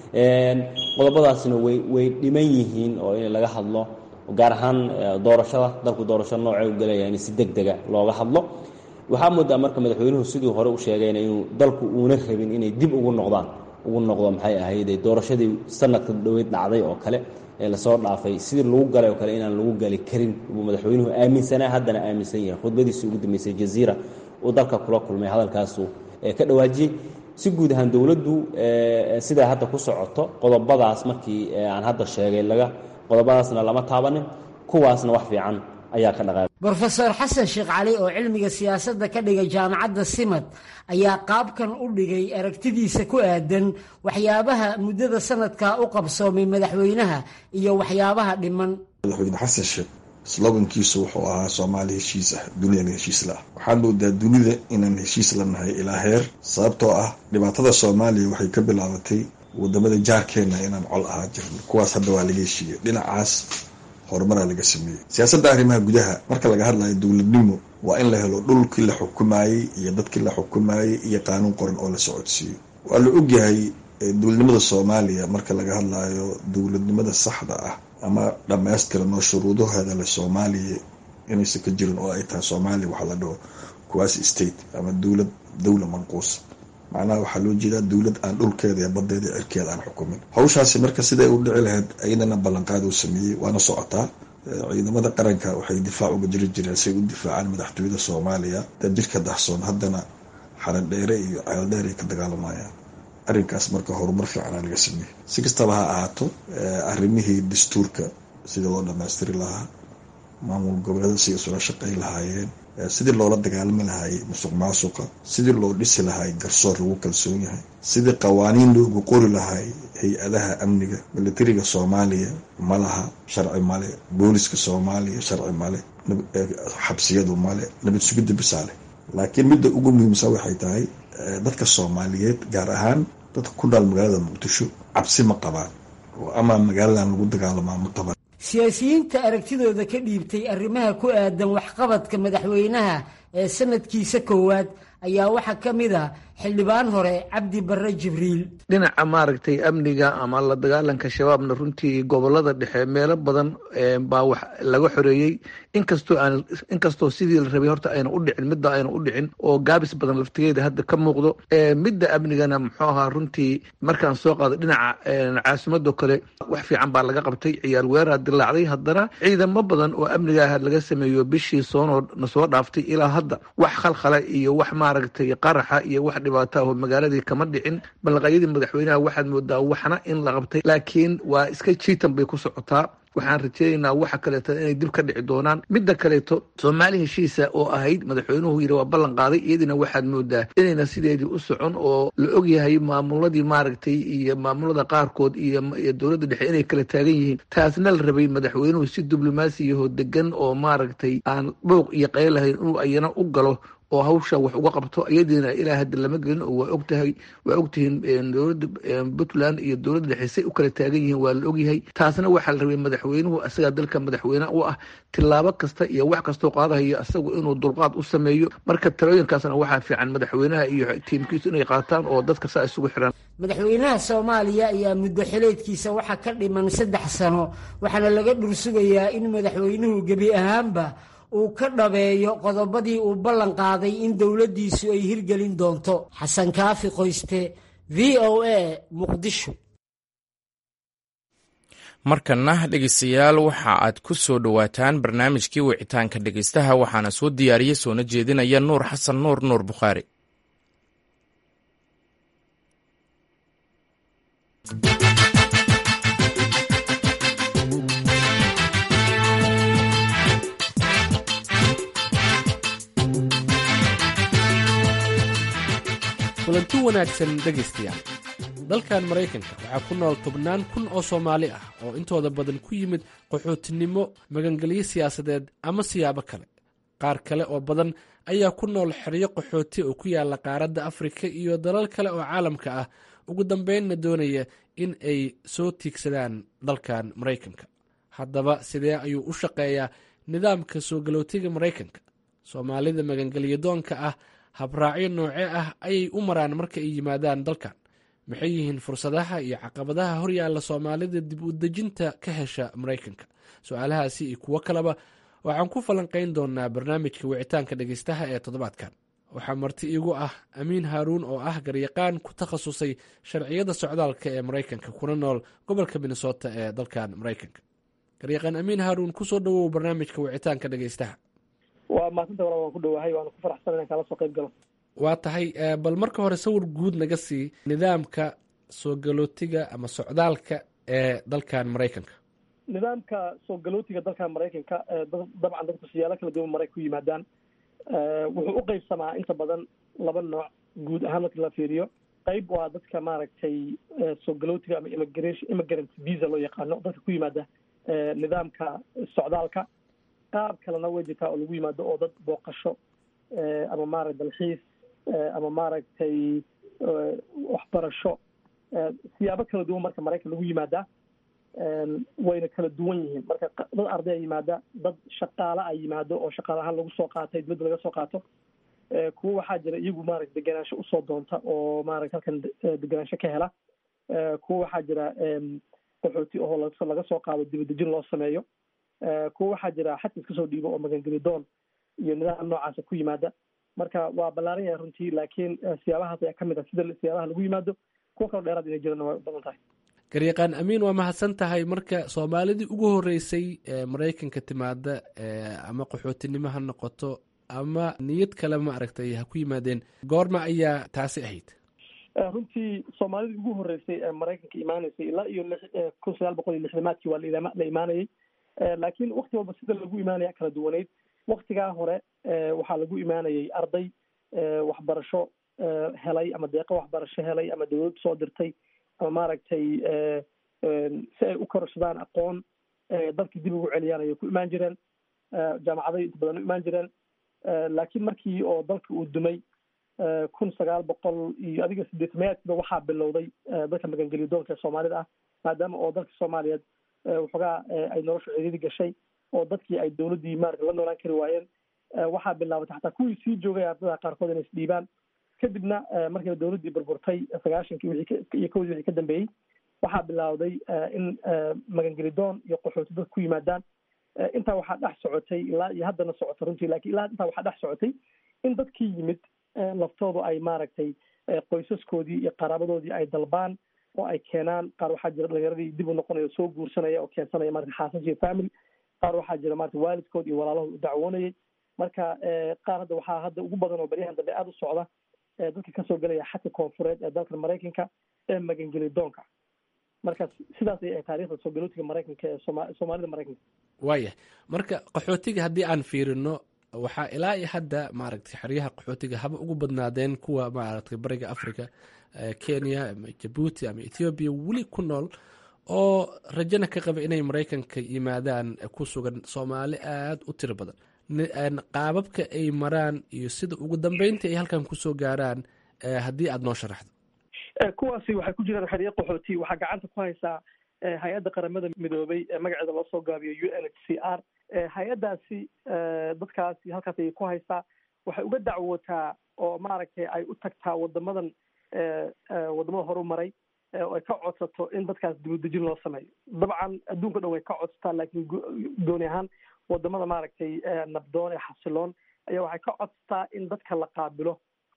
qodobadaasna way way dhiman yihiin oo in laga hadlo gaar ahaan doorashada dalku doorasho noocee u gelaya in si deg dega looga hadlo waxaa moodaa marka madaxweynuhu sidii hore u sheegayna inuu dalku uuna rabin inay dib ugu noqdaan ugu noqdo maxay ahayde doorashadii sanadka dhaweyd dhacday oo kale ee lasoo dhaafay sidii lagu galay oo kale inaan lagu gali karin buu madaxweynuhu aaminsanaa haddana aaminsan yahay khudbadiisii ugu dambeysay jaziira uu dalka kula kulmay hadalkaasu ka dhawaajiyey si guud ahaan dowladdu sidaa hadda ku socoto qodobadaas markii aan hadda sheegay laga qodobadaasna lama taabanin kuwaasna wax fiican ayaa ka dhaqaaqay
brofeor xasan sheekh cali oo cilmiga siyaasadda ka dhigay jaamacadda simad ayaa qaabkan u dhigay aragtidiisa ku aadan waxyaabaha muddada sanadkaa u qabsoomay madaxweynaha iyo waxyaabaha dhiman
madaxweyne xasan sheekh slogankiisu wuxuu ahaa soomaali heshiis ah duniyana heshiis la ah waxaad moodaa dunida inaan heshiis la nahay ilaa heer sababtoo ah dhibaatada soomaaliya waxay ka bilaabatay wadamada jaarkeenna inaan col ahaa jirno kuwaas hadda waa laga heshiiyey dhinacaas horumaraa laga sameeyey siyaasadda arrimaha gudaha marka laga hadlayo dowladnimo waa in la helo dhulkii la xukumayey iyo dadkii la xukumayey iyo qaanuun qoran oo la socodsiiyo waa la ogyahay dowladnimada soomaaliya marka laga hadlayo dowladnimada saxda ah ama dhammaystiran oo shuruudaheeda le soomaaliya inaysan ka jirin oo ay tahay soomaaliya waxaa la dhaho quasi state ama dowlad dowla manquusa macnaha waxaa loo jeedaa dowlad aan dhulkeeda iyo badeeda iyo cirkeeda aan xukumin hawshaasi marka siday u dhici lahayd ayadana ballanqaad uu sameeyey waana socotaa ciidamada qaranka waxay difaac uga jiri jireen say u difaacaan madaxtooyada soomaaliya dad jirka dahsoon haddana xaran dheere iyo ceeldheer ay ka dagaalamayaan arrinkaas marka horumar fiicanaa laga sameeyey si kastaba ha ahaato arrimihii dastuurka sidii loo dhammaystiri lahaa maamul goboleeda si isula shaqay lahaayeen sidii loola dagaalami lahaayey musuq maasuqa sidii loo dhisi lahaay garsoor lagu kalsoon yahay sidii qawaaniin loogu qori lahaay hay-adaha amniga militariga soomaaliya ma laha sharci male booliska soomaaliya sharci male xabsiyadu male nabad sugidda bisaale laakiin midda ugu muhiimsan waxay tahay dadka soomaaliyeed gaar ahaan dadka ku nool magaalada muqdisho cabsi ma qabaan oo ama magaaladan lagu dagaalamaa ma qabaan
siyaasiyiinta aragtidooda ka dhiibtay arrimaha ku aadan waxqabadka madaxweynaha ee sanadkiisa koowaad ayaa waxaa ka mid a xildhibaan hore cabdi barre jibriil
dhinaca maaragtay amniga ama la dagaalanka shabaabna runtii gobolada dhexe meelo badan baa wax laga xoreeyey inkastoo aan inkastoo sidii la rabay horta ayna u dhicin midda ayna u dhicin oo gaabis badan laftigeeda hadda ka muuqdo midda amnigana muxuu ahaa runtii markaan soo qaado dhinaca caasimadoo kale wax fiican baa laga qabtay ciyaal weeraa dilaacday haddana ciidamo badan oo amniga ah laga sameeyo bishii soonoo na soo dhaaftay ilaa hadda wax khalkhala iyo wax maaragtay qaraxa iyo wax dhibaato ah oo magaaladii kama dhicin ballanqaayadii madaxweynaha waxaad moodaa waxna in la qabtay laakiin waa iska jiitan bay ku socotaa waxaan rajeynaynaa waxa kaleeto inay dib ka dhici doonaan midda kaleeto soomaali heshiisa oo ahayd madaxweynuhu yidhi waa ballan qaaday iyadina waxaad moodaa inayna sideedii u socon oo la ogyahay maamuladii maaragtay iyo maamulada qaarkood iyo dowladda dhexe inay kala taagan yihiin taasna la rabay madaxweynuhu si diblomaasiyaho degan oo maaragtay aan dhouq iyo qayl lahayn inuu ayana u galo oo hawsha wax uga qabto iyadiina ilaa hadda lama gelin oo waa ogtahay waa ogtihiin dowladda puntland iyo dowladda dhexe say u kala taagan yihiin waa la ogyahay taasna waxaa la rabay madaxweynuhu isagaa dalka madaxweyne u ah tillaabo kasta iyo wax kastoo qaadahayo isagu inuu dulqaad u sameeyo marka talooyinkaasna waxaa fiican madaxweynaha iyo tiimkiisu inay qaataan oo dadka saa isugu xiran
madaxweynaha soomaaliya ayaa muddo xileedkiisa waxaa ka dhiman saddex sano waxaana laga dhursugayaa in madaxweynuhu gebi ahaanba uu ka dhabeeyo qodobadii uu ballan qaaday in dowladdiisu ay hirgelin doonto xasan kaafi qoyste v o a muqdisho
markana dhegeystayaal waxa aad ku soo dhowaataan barnaamijkii wicitaanka dhegeystaha waxaana soo diyaariyey soona jeedinaya nuur xasan nuur nuur bukhaari
kulanti wanaagsan dhegaystayaal dalkan maraykanka waxaa ku nool tobnaan kun oo soomaali ah oo intooda badan ku yimid qaxootinimo magangelyo siyaasadeed ama siyaabo kale qaar kale oo badan ayaa ku nool xeryo qaxooti oo ku yaala qaaradda afrika iyo dalal kale oo caalamka ah ugu dambeynna doonaya in ay soo tiigsadaan dalkan maraykanka haddaba sidee ayuu u shaqeeyaa nidaamka soo galootiga maraykanka soomaalida magangelyo doonka ah habraacyo noocee ah ayay u maraan marka ay yimaadaan dalkan maxay yihiin fursadaha iyo caqabadaha horyaalla soomaalida dib u dejinta ka hesha maraykanka su-aalahaasi iyo kuwo kaleba waxaan ku falanqayn doonaa barnaamijka wicitaanka dhegeystaha ee toddobaadkan waxaa marti iigu ah amiin haaruun oo ah garyaqaan ku takhasusay sharciyada socdaalka ee maraykanka kuna nool gobolka minnesota ee dalkan maraykanka garyaqaan amiin haaruun kusoo dhawow barnaamijka wicitaanka dhegeystaha
waa maasanta wala waan ku dhawahay waana ku faraxsan inaan kaala soo qayb galo
waa tahay bal marka hore sawir guud naga sii nidaamka soo galootiga ama socdaalka ee dalkan maraykanka
nidaamka soo galootiga dalkan maraykanka dabcan dadku siyaalo kala duwan maray ku yimaadaan wuxuu u qeybsamaa inta badan laba nooc guud ahaan marka la fiiriyo qayb waa dadka maaragtay soo galootiga ama immigration immigrant visa loo yaqaano dadka ku yimaada nidaamka socdaalka qaab kalena way jirtaa oo lagu yimaado oo dad booqasho ama maaragta dalxiis ama maaragtay waxbarasho siyaabo kala duwan marka maraykan lagu yimaadaa wayna kala duwan yihiin marka dad arday a yimaada dad shaqaale a yimaado oo shaqaale ahaan lagu soo qaatay dibadda laga soo qaato kuwa waxaa jira iyagu maaragta degenaansho usoo doonta oo maaragta halkan degenaansho ka hela kuwa waxaa jira qaxooti oo laga soo qaado dibadejin loo sameeyo kuwa waxaa jira xadka iska soo dhiibo oo magangeli doon iyo nidaam noocaasa ku yimaada marka waa ballaaran yahay runtii laakiin siyaabahaas ayaa kamid ah sida siyaabaha lagu yimaado kuwa kaloo dheeraad inay jirana waa u badan tahay
garyaqaan amiin waa mahadsan tahay marka soomaalidii ugu horeysay ee maraykanka timaada ama qaxootinimo ha noqoto ama niyad kale ma aragtay ha ku yimaadeen goorma ayaa taasi ahayd
runtii soomaalidii ugu horeysay ee maraykanka imaaneysay ilaa iyo kun sagaal boqol iyo lixdamaadkii waa la imaanayay laakiin wakti walba sida lagu imaanaya kala duwaneyd waktigaa hore waxaa lagu imaanayay arday waxbarasho helay ama deeqo waxbarasho helay ama dawlad soo dirtay ama maaragtay si ay u kororsadaan aqoon dalkii dib ugu celiyaan ayay ku imaan jireen jaamacaday inta badan u imaan jireen laakiin markii oo dalka uu dumay kun sagaal boqol iyo adiga sideetamayaadkiiba waxaa bilowday dadka magangeliyo doonka ee soomaalida ah maadaama oo dalka soomaaliyeed waxoogaa ay noloshu ciriiri gashay oo dadkii ay dawladdii maarata la noolaan kari waayeen waxaa bilaabatay xataa kuwii sii joogay ardada qaarkood inay isdhiibaan kadibna markii dawladdii burburtay sagaashankii wixii iyo kowdii wixii ka dambeeyey waxaa bilowday in magangeli doon iyo qaxooti dadka ku yimaadaan intaa waxaa dhex socotay ilaa iyo haddana socota runtii lakin ilaa intaa waxaa dhex socotay in dadkii yimid laftoodu ay maaragtay qoysaskoodii iyo qaraabadoodii ay dalbaan oo ay keenaan qaar waxaa jira dhalinyaradii dib u noqonaya soo guursanaya oo keensanaya marata xaasas iyo family qaar waxaa jira marata waalidkood iyo walaalahood u dacwoonayay marka qaar hadda waxaa hadda ugu badan oo baryahan dambe aada u socda dadka kasoo gelaya xadka koonfureed ee dalka maraykanka ee magangeli doonka marka sidaas ay taarikhda soo galootiga maraykanka ee sooma soomaalida maraykanka
waayah marka qaxootiga haddii aan fiirino waxaa ilaa iyo hadda maaragtay xeryaha qaxootiga haba ugu badnaadeen kuwa maaragtay bariga africa kenya ama jabuuti ama ethoobiya weli ku nool oo rajana ka qaba inay maraykanka yimaadaan ku sugan soomaali aada u tiro badan qaababka ay maraan iyo sida ugu dambeynta ay halkan kusoo gaaraan haddii aada noo sharaxdo
kuwaasi waxay ku jiraan xeryo qaxooti waxaa gacanta ku haysaa hay-adda qaramada midoobay ee magaceeda loo soo gaabiyo u n h c r hay-addaasi dadkaasi halkaas ayay ku haysaa waxay uga dacwootaa oo maaragtay ay u tagtaa wadamadan wadamada horu maray oo ay ka codsato in dadkaas dibadejin loo sameeyo dabcan adduunka dhan way ka codsataa laakiin gooni ahaan wadamada maaragtay nabdoon ee xasiloon ayaa waxay ka codsataa in dadka la qaabilo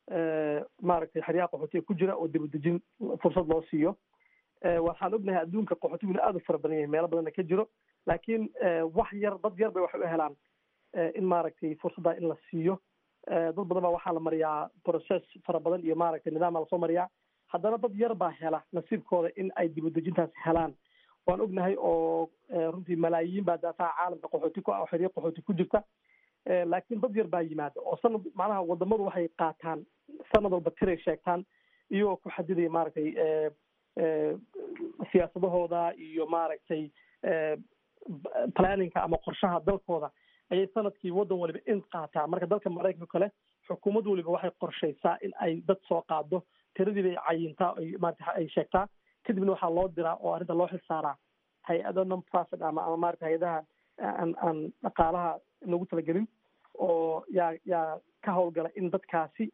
maaragtay xeryaha qaxootiga ku jira oo dibadejin fursad loo siiyo waxaan ognahay adduunka qaxootiguna aada u fara badan yahay meelo badanna ka jiro laakiin wax yar dad yar bay waxay u helaan in maaragtay fursaddaa in la siiyo dad badan baa waxaa la mariyaa process fara badan iyo maaragtay nidaam baa lasoo mariyaa haddana dad yar baa hela nasiibkooda in ay dibadejintaas helaan waan ognahay oo runtii malaayiin baa daataa caalamka qaxooti ku ah oo xeryo qaxooti ku jirta laakiin dad yar baa yimaada oo sanad macnaha wadamadu waxay qaataan sanad walba tiray sheegtaan iyagoo ku xadidaya maaragtay siyaasadahooda iyo maaragtay planninka ama qorshaha dalkooda ayay sanadkii waddan waliba in qaataa marka dalka maraykanka kale xukuumad waliba waxay qorshaysaa in ay dad soo qaado tiradii bay cayintaa ay maarata ay sheegtaa kadibna waxaa loo diraa oo arrinta loo xilsaaraa hay-ado non profit ama ama maarata hay-adaha aan aan dhaqaalaha lagu talagelin oo yaa yaa ka howlgala in dadkaasi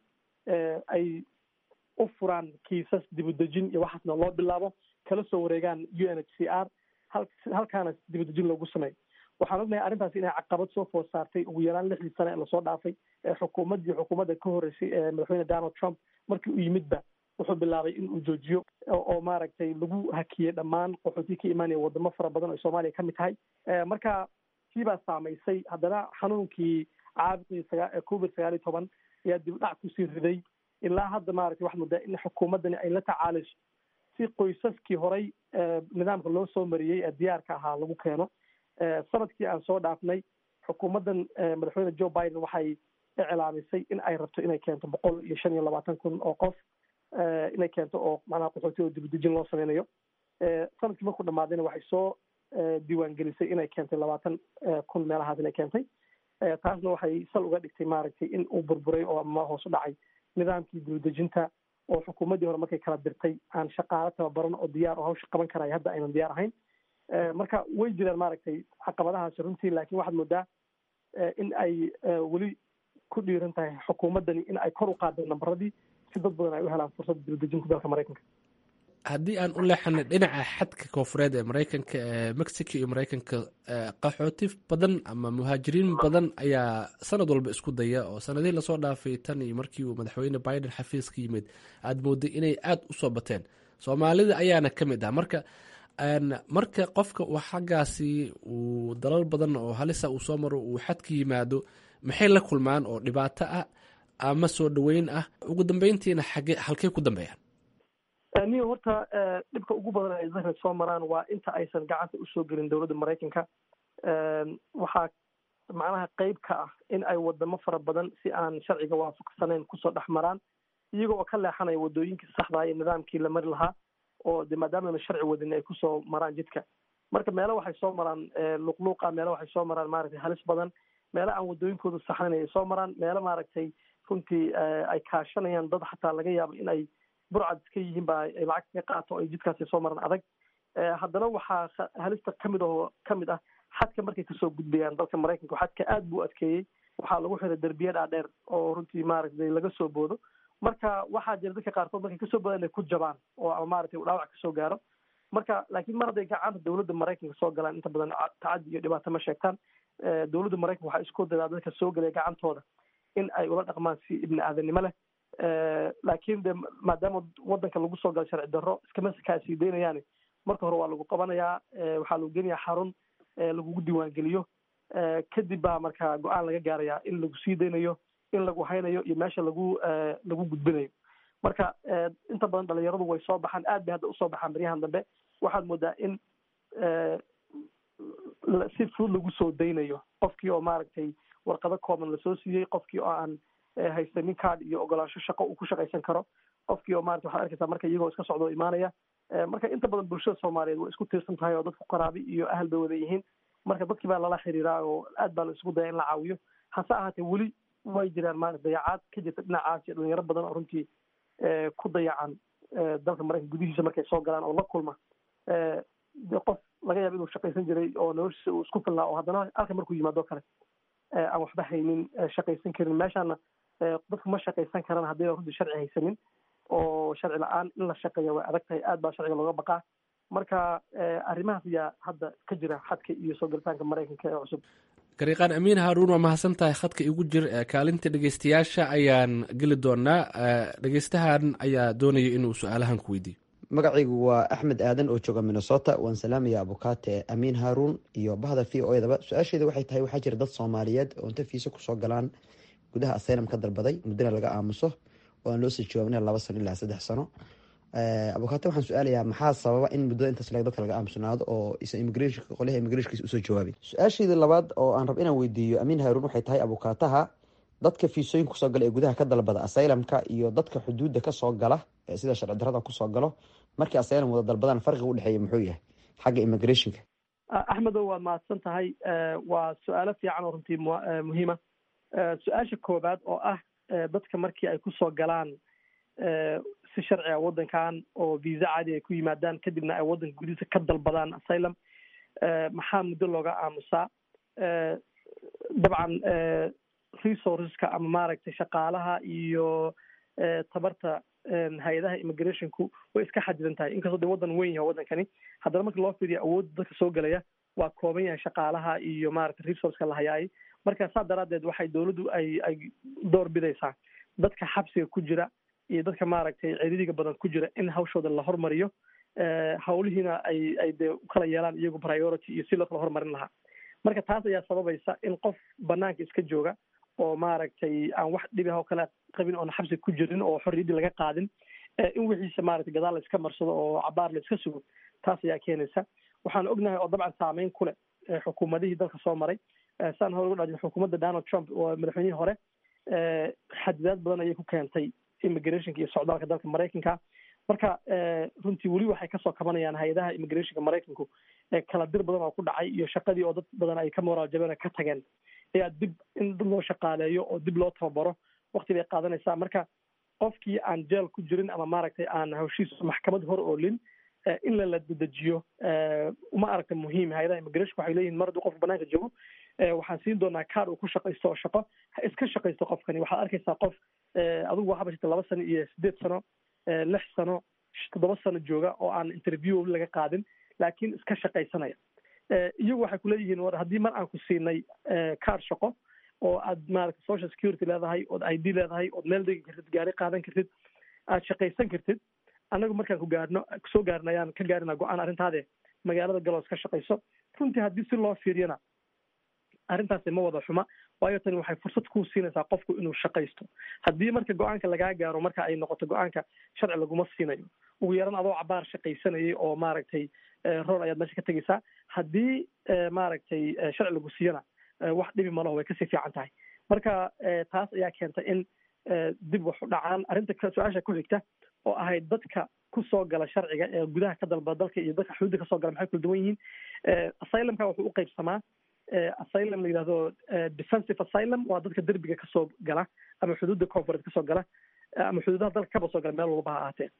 ay u furaan kiisas dibudejin iyo waxaasna loo bilaabo kala soo wareegaan u n h c r hal halkaana dibudejin loogu sameeyo waxaan ognahay arrintaasi inay caqabad soo food saartay ugu yaraan lixdii sane ee lasoo dhaafay ee xukuumaddii xukuumadda ka horreysay ee madaxweyne donald trump markii uu yimidba wuxuu bilaabay in uu joojiyo oo maaragtay lagu hakiyey dhammaan qaxootii ka imaanaya wadamo fara badan oo soomaaliya ka mid tahay marka kii baa saamaysay haddana xanuunkii caabuqii sagaa covid sagaal iyo toban ayaa dib dhac kusii riday ilaa hadda maaragtay waxaad moodaa in xukuumaddani ay la tacaalayso si qoysaskii horay nidaamka loo soo mariyey ee diyaarka ahaa lagu keeno sanadkii aan soo dhaafnay xukuumaddan madaxweyne joe biden waxay iclaamisay in ay rabto inay keento boqol iyo shan iyo labaatan kun oo qof inay keento oo macnaha qaxooti oo dibudejin loo sameynayo sanadkii markuu dhamaadayna waxay soo diiwaangelisay inay keentay labaatan kun meelahaas inay keentay taasna waxay sal uga dhigtay maaragtay in uu burburay oo ama hoos u dhacay nidaamkii dibudejinta oo xukuumaddii hore markay kala dirtay aan shaqaalo tababaran oo diyaar oo hawsha qaban karaya hadda aynan diyaar ahayn marka way jiraan maaragtay caqabadahaasi runtii laakiin waxaad moodaa in ay weli ku dhiiran tahay xukuumaddani in ay kor u qaadeen nambaradii si dad badan ay u helaan fursadda dibadejinta dalka maraykanka
haddii aan u leexanay dhinaca xadka koonfureed ee maraykanka ee mexico iyo maraykanka qaxooti badan ama muhaajiriin badan ayaa sanad walba isku daya oo sanadihii lasoo dhaafay tan iyo markii uu madaxweyne biden xafiis ka yimid aada mooday inay aada u soo bateen soomaalida ayaana ka mid ah marka marka qofka uu xaggaasi uu dalal badan oo halisa uu soo maro uu xadka yimaado maxay la kulmaan oo dhibaato ah ama soo dhaweyn ah ugu dambeyntiina xage halkey ku dambeeyaan
niyo horta dhibka ugu badan ay zahra soo maraan waa inta aysan gacanta usoo gelin dowladda maraykanka waxaa macnaha qeyb ka ah in ay wadamo fara badan si aan sharciga waafaqsanayn kusoo dhex maraan iyaga oo ka leexanaya wadooyinkii saxdaa iyo nidaamkii la mari lahaa oo de maadaamana sharci wadin ay kusoo maraan jidka marka meelo waxay soo maraan luqluuqa meelo waxay soo maraan maaragtay halis badan meelo aan wadooyinkooda saxnayn ay soo maraan meelo maaragtay runtii ay kaashanayaan dad xataa laga yaabo in ay burcad iska yihiin ba ay lacag kaga qaato ay jidkaasi soo maraan adag haddana waxaa halista kamid oo kamid ah xadka markay kasoo gudbayaan dalka maraykanka xadka aad buu adkeeyey waxaa lagu xiray derbiya dhaadheer oo runtii maaragtay laga soo boodo marka waxaa jira dadka qaarkood markay kasoo boodaan inay ku jabaan oo ama maaragtay dhaawac kasoo gaaro marka laakiin mar hadday gacanta dowladda maraykanka soo galaan inta badan tacadi iyo dhibaato ma sheegtaan dowladda maraykanka waxaa isku dayaa dadka soo gelaya gacantooda in ay ula dhaqmaan si ibni aadanimo leh laakiin de maadaama wadanka lagu soo galo sharci darro iskama kaasii deynayaani marka hore waa lagu qabanayaa waxaa lagu geenayaa xarun lagugu diiwaangeliyo kadib baa marka go-aan laga gaarayaa in lagu sii deynayo in lagu haynayo iyo meesha lagu lagu gudbinayo marka inta badan dhalinyaradu way soo baxaan aad bay hadda usoo baxaan baryahan dambe waxaad moodaa in si fudud lagu soo daynayo qofkii oo maaragtay warqado kooban lasoo siiyey qofkii oo aan haysanin card iyo ogolaansho shaqo uu ku shaqaysan karo qofkii oo maarata waxaad arkaysaa marka iyagoo iska socdo imaanaya marka inta badan bulshada soomaaliyeed way isku tiirsan tahay oo dadku qaraabi iyo ahal bay wada yihiin marka dadkii baa lala xiriiraa oo aad baa la isugu daya in la caawiyo hase ahaatee weli way jiraan maarata dayacaad ka jirta dhinacaas iyo dhalinyaro badan oo runtii ku dayacan dalka maraykanka gudihiisa markay soo galaan oo la kulma qof laga yaaba inuu shaqaysan jiray oo noloshiisa uu isku filnaa oo haddana halka markuu yimaado kale aan waxba haynin shaqaysan karin meeshaana dadku ma shaqaysan karaan haddii runtii sharci haysanin oo sharci la-aan in la shaqeeya way adag tahay aad baa sharciga looga baqaa marka arrimahaas ayaa hadda ka jira xadka iyo soo galitaanka maraykanka ee cusub
gariiqaan amiin haaruun waa mahadsan tahay khadka igu jir kaalinta dhegeystayaasha ayaan geli doonaa dhegeystahan ayaa doonaya inuu su-aalahan ku weydiiyo
magacaygu waa axmed aadan oo jooga minnesota waan salaamaya abukaate amiin haaruun iyo bahda v o edaba su-aasheeda waxay tahay waxaa jira dad soomaaliyeed oo inta fiisa kusoo galaan gudaha asylum ka dalbaday muddana laga aamuso oo aan loo soo jawaabina laba sano ilaa saddex sano abukaate waxaan su-aalayaa maxaa sababa in muddada intaas leg dadka laga aamusnaado oo isan immigrationka qolyaha immigrationkiisa usoo jawaabin su-aasheeda labaad oo aan rab inaan weydiiyo amiin haaruun waxay tahay abukaataha dadka fiisooyinka kusoo gala ee gudaha ka dalbada asylumka iyo dadka xuduudda kasoo gala sida sharci darrada kusoo galo markii asylum wada dalbadaan farqiga udhexeeya muxuu yahay xagga immigrationka
axmedow waad mahadsan tahay waa su-aalo fiican oo runtii muhiima su-aasha koowaad oo ah dadka markii ay kusoo galaan si sharci ah waddankan oo visa caadi ay ku yimaadaan kadibna ay waddanka gudihiisa ka dalbadaan asylum maxaa muddo looga aamusaa dabcan resourceska ama maaragtay shaqaalaha iyo tabarta hay-adaha immigrationku way iska xadidan tahay inkastoo de waddan weyn yahay waddankani haddana marka loo fiiriyo awoodda dadka soo gelaya waa kooban yahay shaqaalaha iyo maaragtay resourceka la hayaay marka saa daraaddeed waxay dowladdu ay ay door bidaysaa dadka xabsiga ku jira iyo dadka maaragtay ciriiriga badan ku jira in hawshooda la hormariyo hawlihiina ay ay dee ukala yeelaan iyagu priority iyo si loo kala hormarin lahaa marka taas ayaa sababaysa in qof banaanka iska jooga oo maaragtay aan wax dhibi oo kale qabin oona xabsi ku jirin oo xorriyaddii laga qaadin in wixiisa maaragtay gadaal la iska marsado oo cabaar la iska sugo taas ayaa keenaysa waxaan ognahay oo dabcan saameyn ku leh xukuumadihii dalka soo maray saan hore uga dhajin xukuumadda donald trump oo madaxweynihii hore xadidaad badan ayay ku keentay immigrationka iyo socdaalka dalka maraykanka marka runtii weli waxay kasoo kabanayaan hay-adaha immigrationka maraykanku kala dir badan oo ku dhacay iyo shaqadii oo dad badan ay ka moraal jabeen ka tageen ayaa dib in dad loo shaqaaleeyo oo dib loo tababaro wakti bay qaadanaysaa marka qofkii aan jeel ku jirin ama maaragtay aan hawshiisa maxkamad hor oolin in la la dedejiyo uma aragta muhiim hay-adaha immigration waxay leeyihin mar hadduu qofka banaanka joogo waxaan siin doonaa kaar uu ku shaqaysto oo shaqo ha iska shaqaysto qofkani waxaad arkaysaa qof adigu waxaa bashata laba sano iyo sideed sano lix sano toddoba sano jooga oo aan interview laga qaadin laakiin iska shaqaysanaya iyagu waxay kuleeyihiin war haddii mar aan ku siinay kaar shaqo oo aad maaragta social security leedahay ood i d leedahay ood meel degi kartid gaari qaadan kartid aad shaqaysan kartid annagu markaan ku gaarno kusoo gaarna ayaan ka gaarina go-aan arrintaade magaalada galoos ka shaqayso runtii haddii si loo fiiriyana arrintaasi ma wada xuma waayo tani waxay fursad kuu siinaysaa qofku inuu shaqaysto haddii marka go-aanka lagaa gaaro marka ay noqoto go-aanka sharci laguma siinayo ugu yaran adoo cabaar shaqaysanayay oo maaragtay rool ayaad meesha ka tegaysaa haddii maaragtay sharci lagu siiyana wax dhibi malaho way kasii fiican tahay marka taas ayaa keentay in dib wax u dhacaan arrinta su-aasha ku xigta oo ahayd dadka kusoo gala sharciga ee gudaha ka dalba dalka iyo dadka xuduudda kasoo gala maxay kula duwan yihiin asylumka wuxuu u qaybsamaa asylum la yidhahdo defensive asylum waa dadka derbiga kasoo gala ama xuduudda confureed kasoo gala ama xuduudaha dalka kaba soo gala meel walba ha ahaatee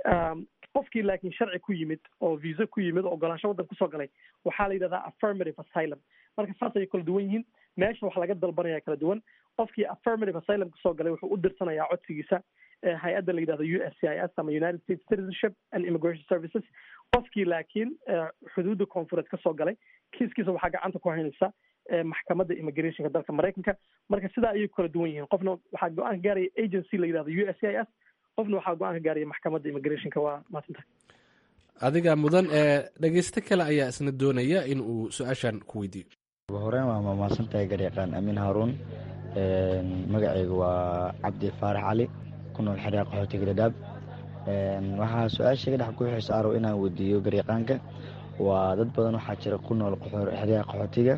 qofkii laakiin sharci ku yimid oo visa ku yimid oo ogolaansho waddan kusoo galay waxaa la yidhahdaa affirmative asylum marka saas ayay kala duwan yihiin meesha wax laga dalbanaya kala duwan qofkii affirmative asylum kusoo galay wuxuu u dirsanayaa codsigiisa hay-adda la yidhahdo u s c i s ama united states citizenship and immigration services qofkii laakiin xuduudda koonfureed kasoo galay kiiskiisa waxaa gacanta ku haynaysa maxkamadda immigrationka dalka maraykanka marka sidaa ayay kala duwan yihiin qofna waxaa go-aan ka gaaraya agency la yidhahdo u s c i s qofna waxaa go-aan ka gaaraya maxkamadda immigrationka waa maadsantahay
adiga mudan ee dhegeysto kale ayaa isna doonaya in uu su-aashan ku weydiiyo
ugu horeyn waa mahadsantahay garyaqaan amiin haaruun magacayga waa cabdi faarax cali ku nool xeryaa qaxootiga dhadhaab waxaa su-aashayga dhex ku xiisa arow inaan weydiiyo garyaqaanka waa dad badan waxaa jira ku nool xeryaha qaxootiga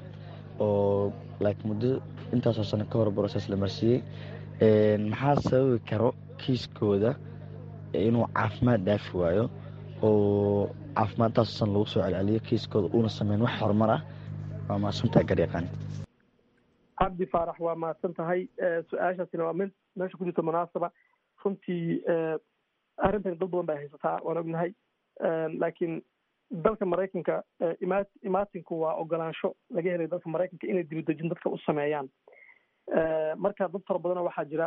oo like muddo intaasoo sano ka hor broses la marsiiyey maxaa sababi karo kiiskooda inuu caafimaad dhaafi waayo oo caafimaadtaasoo san lagu soo celceliyo kiiskooda uuna sameyn wax horumar ah waa mahadsantahay garyaqaan
cabdi faarax waa mahadsan tahay su-aashaasina waa mid meesha ku jirta munaasaba runtii arrintan dad badan bay haysataa waan ognahay laakiin dalka maraykanka ima imaatinku waa ogolaansho laga helay dalka maraykanka inay dibadejin dadka u sameeyaan marka dad fara badana waxaa jira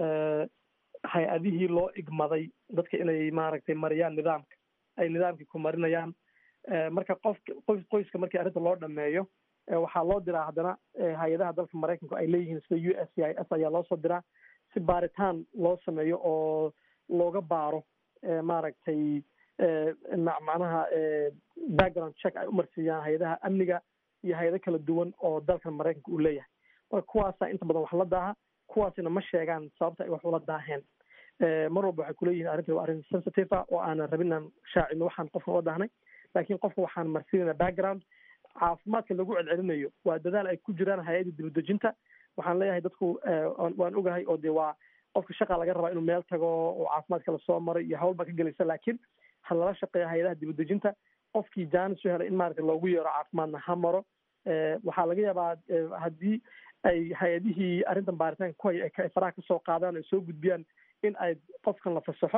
hay-adihii loo igmaday dadka inay maaragtay mariyaan nidaamka ay nidaamkii ku marinayaan marka qofka qoys qoyska markii arrinta loo dhameeyo waxaa loo diraa haddana hay-adaha dalka maraykanku ay leeyihiin sida u s c i s ayaa loo soo diraa si baaritaan loo sameeyo oo looga baaro maaragtay macnaha background check ay umarsiiyaan hay-adaha amniga iyo hay-ado kala duwan oo dalkan maraykanka uu leeyahay marka kuwaasaa inta badan wax la daaha kuwaasina ma sheegaan sababta ay wax ula daaheen mar walba waxay kuleeyihin arrintan waa arrin sensitive ah oo aanan rabin inaan shaacino waxaan qofka ula daahnay laakiin qofka waxaan marsiinayna background caafimaadka lagu celcelinayo waa dadaal ay ku jiraan hay-adda dibadejinta waxaan leeyahay dadku waan ogahay oo de waa qofka shaqa laga rabaa inuu meel tago oo caafimaadka lasoo maray iyo hawl baa ka gelaysa laakiin ha lala shaqeeya hay-adaha dibadejinta qofkii jaanis u helay in maaragta loogu yeero caafimaadna ha maro waxaa laga yaabaa haddii ay hay-adihii arrintan baaritaanka ku haya ay faraha kasoo qaadaan ay soo gudbiyaan in ay qofkan la fasaxo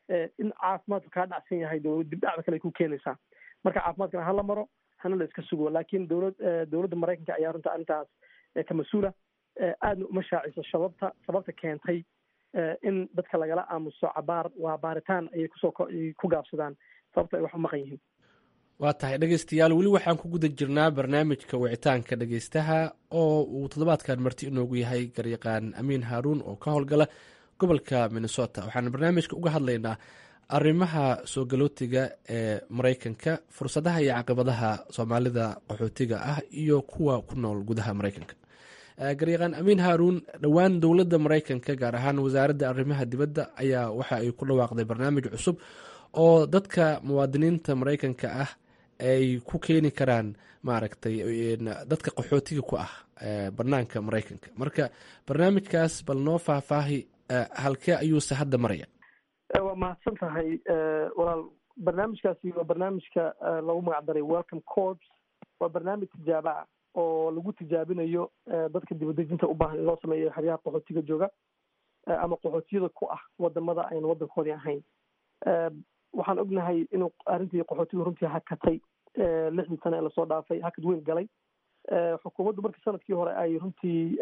in caafimaadku kaa dhacsan yahay dowlad dibdhacda kale ay ku keenaysaa marka caafimaadkana hala maro hana la iska sugo laakiin dowlad dowladda maraykanka ayaa runta arrintaas ka mas-uula aadna uma shaaciso sababta sababta keentay in dadka lagala aamuso cabaar waa baaritaan ayay kusoo ku gaabsadaan sababta ay wax u maqan yihiin
waa tahay dhegeystayaal weli waxaan ku guda jirnaa barnaamijka wicitaanka dhegeystaha oo uu toddobaadkan marti inoogu yahay garyaqaan amiin haaruun oo ka howlgala gobolka minnesota waxaan barnaamijka uga hadlaynaa arrimaha soo galootiga ee maraykanka fursadaha iyo caqabadaha soomaalida qaxootiga ah iyo kuwa ku nool gudaha maraykanka garyaqaan amiin haaruun dhowaan dowladda maraykanka gaar ahaan wasaaradda arrimaha dibadda ayaa waxa ay ku dhawaaqday barnaamij cusub oo dadka muwaadiniinta maraykanka ah ay ku keeni karaan maaragtay dadka qaxootiga ku ah banaanka maraykanka marka barnaamijkaas bal noo faahfaahi halkee ayuuse hadda maraya
waa mahadsan tahay walaal barnaamijkaasi waa barnaamijka lagu magacdaray welcome corps waa barnaamij tijaabo ah oo lagu tijaabinayo dadka dibadejinta u baahan in loo sameeyo xeryaha qaxootiga jooga ama qaxootiyada ku ah wadamada ayna wadankoodii ahayn waxaan ognahay inuu arrintii qaxootiga runtii hakatay lixdii sane ee lasoo dhaafay hakad weyn galay xukuumaddu markii sanadkii hore ay runtii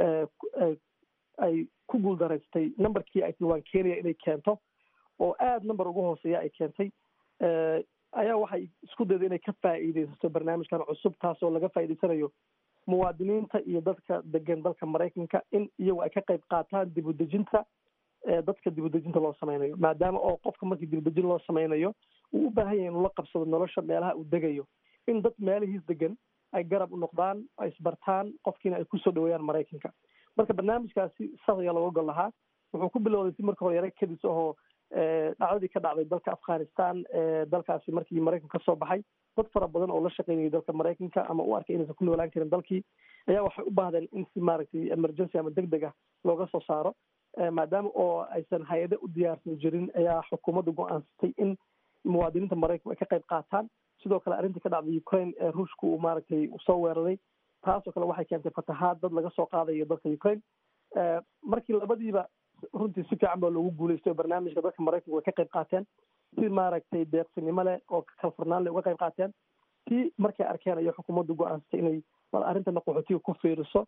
ay ku guuldaraystay numberkii ay waan keenaya inay keento oo aada number uga hooseeya ay keentay ayaa waxay isku dayday inay ka faa'iideysato barnaamijkan cusub taasoo laga faa'iideysanayo muwaadiniinta iyo dadka degan dalka maraykanka in iyagu ay ka qayb qaataan dib udejinta dadka dib udejinta loo sameynayo maadaama oo qofka markii dib udejin loo sameynayo uu u baahan yahay inuu la qabsado nolosha meelaha uu degayo in dad meelihiis degan ay garab u noqdaan ay isbartaan qofkiina ay kusoo dhaweeyaan maraykanka marka barnaamijkaasi saas ayaa looga gol lahaa wuxuu ku bilowday si marka hore yara kadis ahoo dhacdadii ka dhacday dalka afghanistan dalkaasi markii maraykanka kasoo baxay dad fara badan oo la shaqeynayay dalka maraykanka ama u arkay inaysan ku noolaan karin dalkii ayaa waxay u baahdeen in si maaragtay emergency ama deg deg ah looga soo saaro maadaama oo aysan hay-ado u diyaarsan jirin ayaa xukuumaddu go-aansatay in muwaadiniinta maraykanku ay ka qayb qaataan sidoo kale arrintii ka dhacday ukraine ee ruushka uu maaragtay soo weeraray taasoo kale waxay keentay fatahaad dad laga soo qaadayo dalka ukraine markii labadiiba runtii si fiican baa loogu guuleystay oo barnaamijka dadka maraykanku way ka qayb qaateen si maaragtay deeqsinimo leh oo kalfurnaan leh uga qayb qaateen si markay arkeen ayo xukuumaddu go-aansatay inay bal arrintana qaxootiga ku fiiriso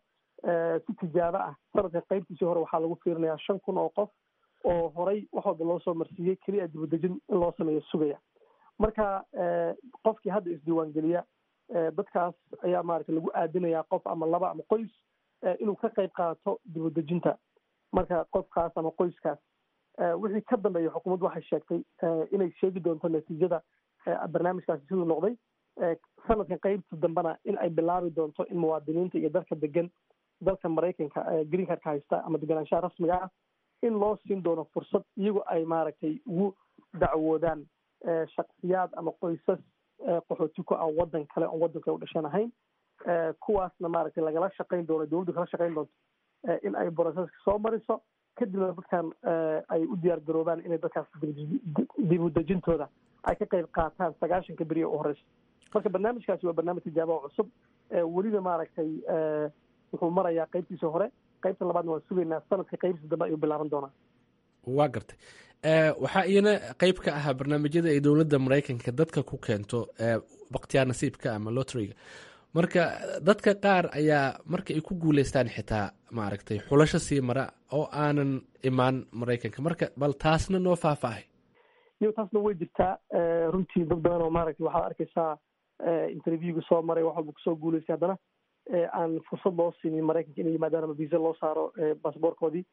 si tijaabo ah sanadka qaybtiisii hore waxaa lagu fiirinayaa shan kun oo qof oo horay wax walba loo soo marsiiyey keliya dibadejin in loo sameeyo sugaya marka qofkii hadda isdiiwaangeliya dadkaas ayaa maaragtay lagu aadinayaa qof ama laba ama qoys inuu ka qayb qaato dibadejinta marka qofkaas ama qoyskaas wixii ka dambeeya xukuumaddu waxay sheegtay inay sheegi doonto natiijada barnaamijkaasi siduu noqday sanadkan qaybta dambena in ay bilaabi doonto in muwaadiniinta iyo dalka degan dalka maraykanka green cardka haysta ama deganaanshaha rasmiga ah in loo siin doono fursad iyagu ay maaragtay ugu dacwoodaan shaksiyaad ama qoysas qaxooti ku ah wadan kale oon waddanka u dhashan ahayn kuwaasna maaragtay lagala shaqayn doono dowladdu kala shaqayn doonto in ay broseska soo mariso kadibna dadkan ay u diyaar garoobaan inay dadkaas dib udejintooda ay ka qayb qaataan sagaashanka beriya u horeysa marka barnaamijkaasi waa barnaamij tijaabo oo cusub weliba maaragtay wuxuu marayaa qaybtiisa hore qaybta labaadna waan sugaynaa sanadka qaybtiisa dambe ayuu bilaaban doonaa
waa gartay waxaa iyana qeyb ka ahaa barnaamijyada ay dowladda maraykanka dadka ku keento bakhtiyaar nasiibka ama lotriga marka dadka qaar ayaa marka ay ku guuleystaan xitaa maaragtay xulasho sii mara oo aanan imaan maraykanka marka bal taasna noo faahfaahay
iyo taasna way jirtaa runtii dad badan oo maaragtay waxaad arkaysaa interviewga soo maray wax walba kusoo guuleystay haddana aan fursad loo siinin maraykanka inay yimaadaan ama visa loo saaro basaboorkoodii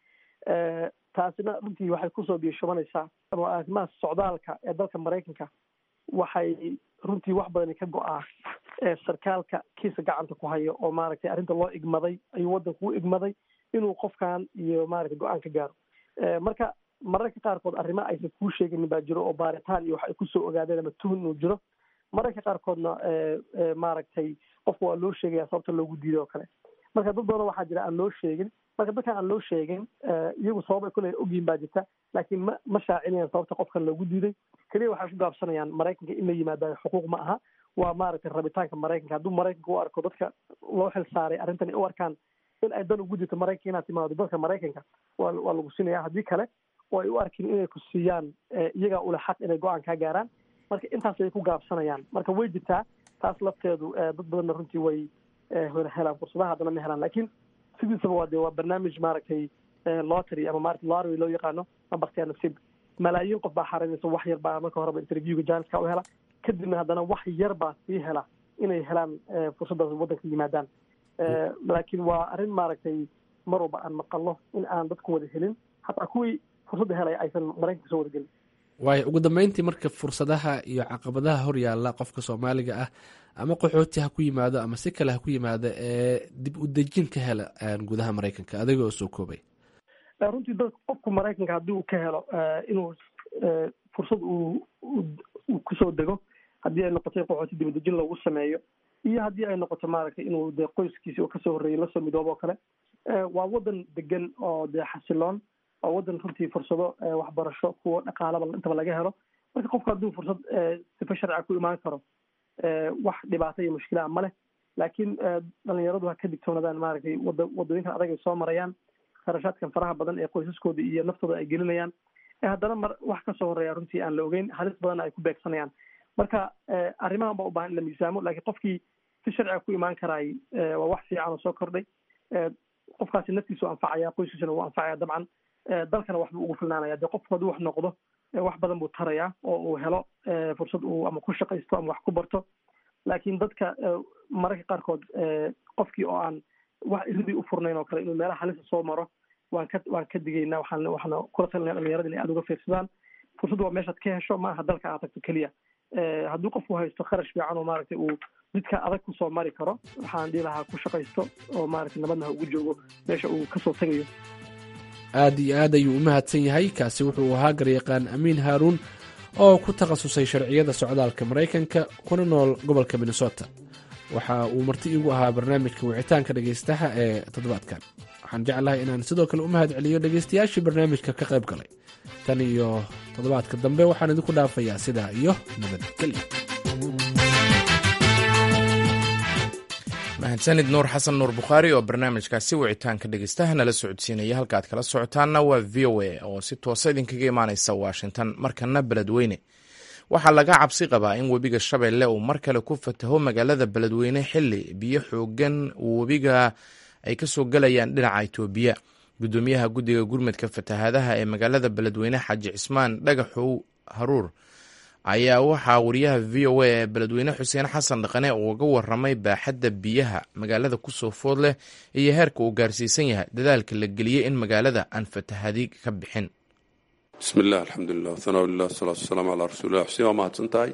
taasina runtii waxay kusoo biyashubanaysaa ama arrimaha socdaalka ee dalka maraykanka waxay runtii wax badani ka go-aa sarkaalka kiisa gacanta ku hayo oo maaragtay arrinta loo igmaday ayuu waddanku u igmaday inuu qofkan iyo maaragtay go-aan ka gaaro marka mararka qaarkood arrimo aysan kuu sheeganin baa jiro oo baaritaan iyo wax ay kusoo ogaadeen ama tuhun inuu jiro mararka qaarkoodna maaragtay qofka waa loo sheegaya sababta loogu diiday oo kale marka dad badan waxaa jira aan loo sheegin marka dadkan aan loo sheegin iyagu sabab ay kule ogyihin baa jirta laakiin ma ma shaacinayaan sababta qofkan loogu diiday keliya waxay ku gaabsanayaan maraykanka in la yimaadayo xuquuq ma aha waa maaragtay rabitaanka maraykanka hadduu maraykanka u arko dadka loo xil saaray arrintan u arkaan in ay dan ugu jirto maraykanka inaad timaado dalka maraykanka waa waa lagu sinaya haddii kale oo ay u arkin inay ku siiyaan iyagaa ule xaq inay go-aan kaa gaaraan marka intaas ay ku gaabsanayaan marka way jirtaa taas lafteedu dad badanna runtii way helaan fursadaha haddana ma helaan lakin sidiisaba waa de waa barnaamij maaragtay lottery ama maarata lottery loo yaqaano nambarkaa nasiib malaayiin qof baa xarinaysa wax yar baa marka horeba interviewga janiska u hela kadibna haddana wax yar baa sii hela inay helaan fursaddaas waddanka yimaadaan laakiin waa arrin maaragtay mar walba aan maqalno in aan dadku wada helin hataa kuwii fursadda helaya aysan maraykanka soo wada gelin
waayo ugu dambeyntii marka fursadaha iyo caqabadaha hor yaalla qofka soomaaliga ah ama qaxooti ha ku yimaado ama si kale ha ku yimaado ee dib u dejin ka hela gudaha maraykanka adiga oo soo koobay
runtii dad qofku maraykanka haddii uu ka helo inuu fursad uu uu kusoo dego haddii ay noqoto in qaxooti dibadejin loogu sameeyo iyo haddii ay noqoto maaragtay inuu dee qoyskiisi oo kasoo horreeyay lasoo midoobo oo kale waa waddan degan oo dee xasiloon oo waddan runtii fursado waxbarasho kuwa dhaqaalaba intaba laga helo marka qofku hadduu fursad sifa sharciga ku imaan karo wax dhibaato iyo mushkilaa ma leh laakiin dhalinyaradu ha ka digtoonaadaan maaragtay wada wadooyinkan adag ay soo marayaan kharashaadkan faraha badan ee qoysaskooda iyo naftooda ay gelinayaan haddana mar wax kasoo horeeya runtii aan la ogeyn halis badanna ay ku beegsanayaan marka arrimahan baa u baahan in la miisaamo laakiin qofkii si sharciga ku imaan karaay waa wax fiican oo soo kordhay qofkaasi naftiisu anfacaya qoyskiisuna wuu anfacaya dabcan dalkana waxbuu ugu filnaanaya dee qofku hadduu wax noqdo wax badan buu tarayaa oo uu helo fursad uu ama ku shaqaysto ama wax ku barto laakiin dadka mararka qaarkood qofkii oo aan wax iridii u furnayn oo kale inuu meelaha halisa soo maro waan ka waan ka digaynaa waxaan waxaana kula talinaya dhalinyarada inay aada uga fiirsadaan fursad waa meeshaad ka hesho ma aha dalka aad tagto keliya hadduu qofku haysto kharash fiican oo maaragtay uu jidka adag kusoo mari karo waxaan dhihi lahaa ku shaqaysto oo maaragtay nabadna ha ugu joogo meesha uu kasoo tegayo
aad iyo aad ayuu u mahadsan yahay kaasi wuxuu ahaa garyaqaan amiin haaruun oo ku takhasusay sharciyada socdaalka maraykanka kuna nool gobolka minnesota waxa uu marti iigu ahaa barnaamijka wicitaanka dhegaystaha ee toddobaadkan waxaan jeclahay inaan sidoo kale u mahad celiyo dhegaystayaashii barnaamijka ka qayb galay tan iyo toddobaadka dambe waxaan idinku dhaafayaa sidaa iyo nabadgelyo
mahadsanid nuur xasan nuur bukhaari oo barnaamijkaasi wicitaanka dhegeystaha nala socodsiinaya halka aad kala socotaanna waa v o a oo si toosa idinkaga imaaneysa washington markana beledweyne waxaa laga cabsi qabaa in webiga shabeelle uu mar kale ku fataho magaalada beledweyne xili biyo xoogan webiga ay kasoo galayaan dhinaca itoobiya gudoomiyaha guddiga gurmadka fatahaadaha ee magaalada beledweyne xaaji cismaan dhagaxow haruur ayaa waxaa wariyaha v o a ee beledweyne xuseen xasan dhaqane uga waramay baaxadda biyaha magaalada kusoo food leh iyo heerka uu gaarsiisan yahay dadaalka la geliyey in magaalada aan fatahadi ka bixin
bismillaah alxamdulilah hanaa lilah wasalaatu wasalaamu calaa rasuulilah xuseen waa mahadsan tahay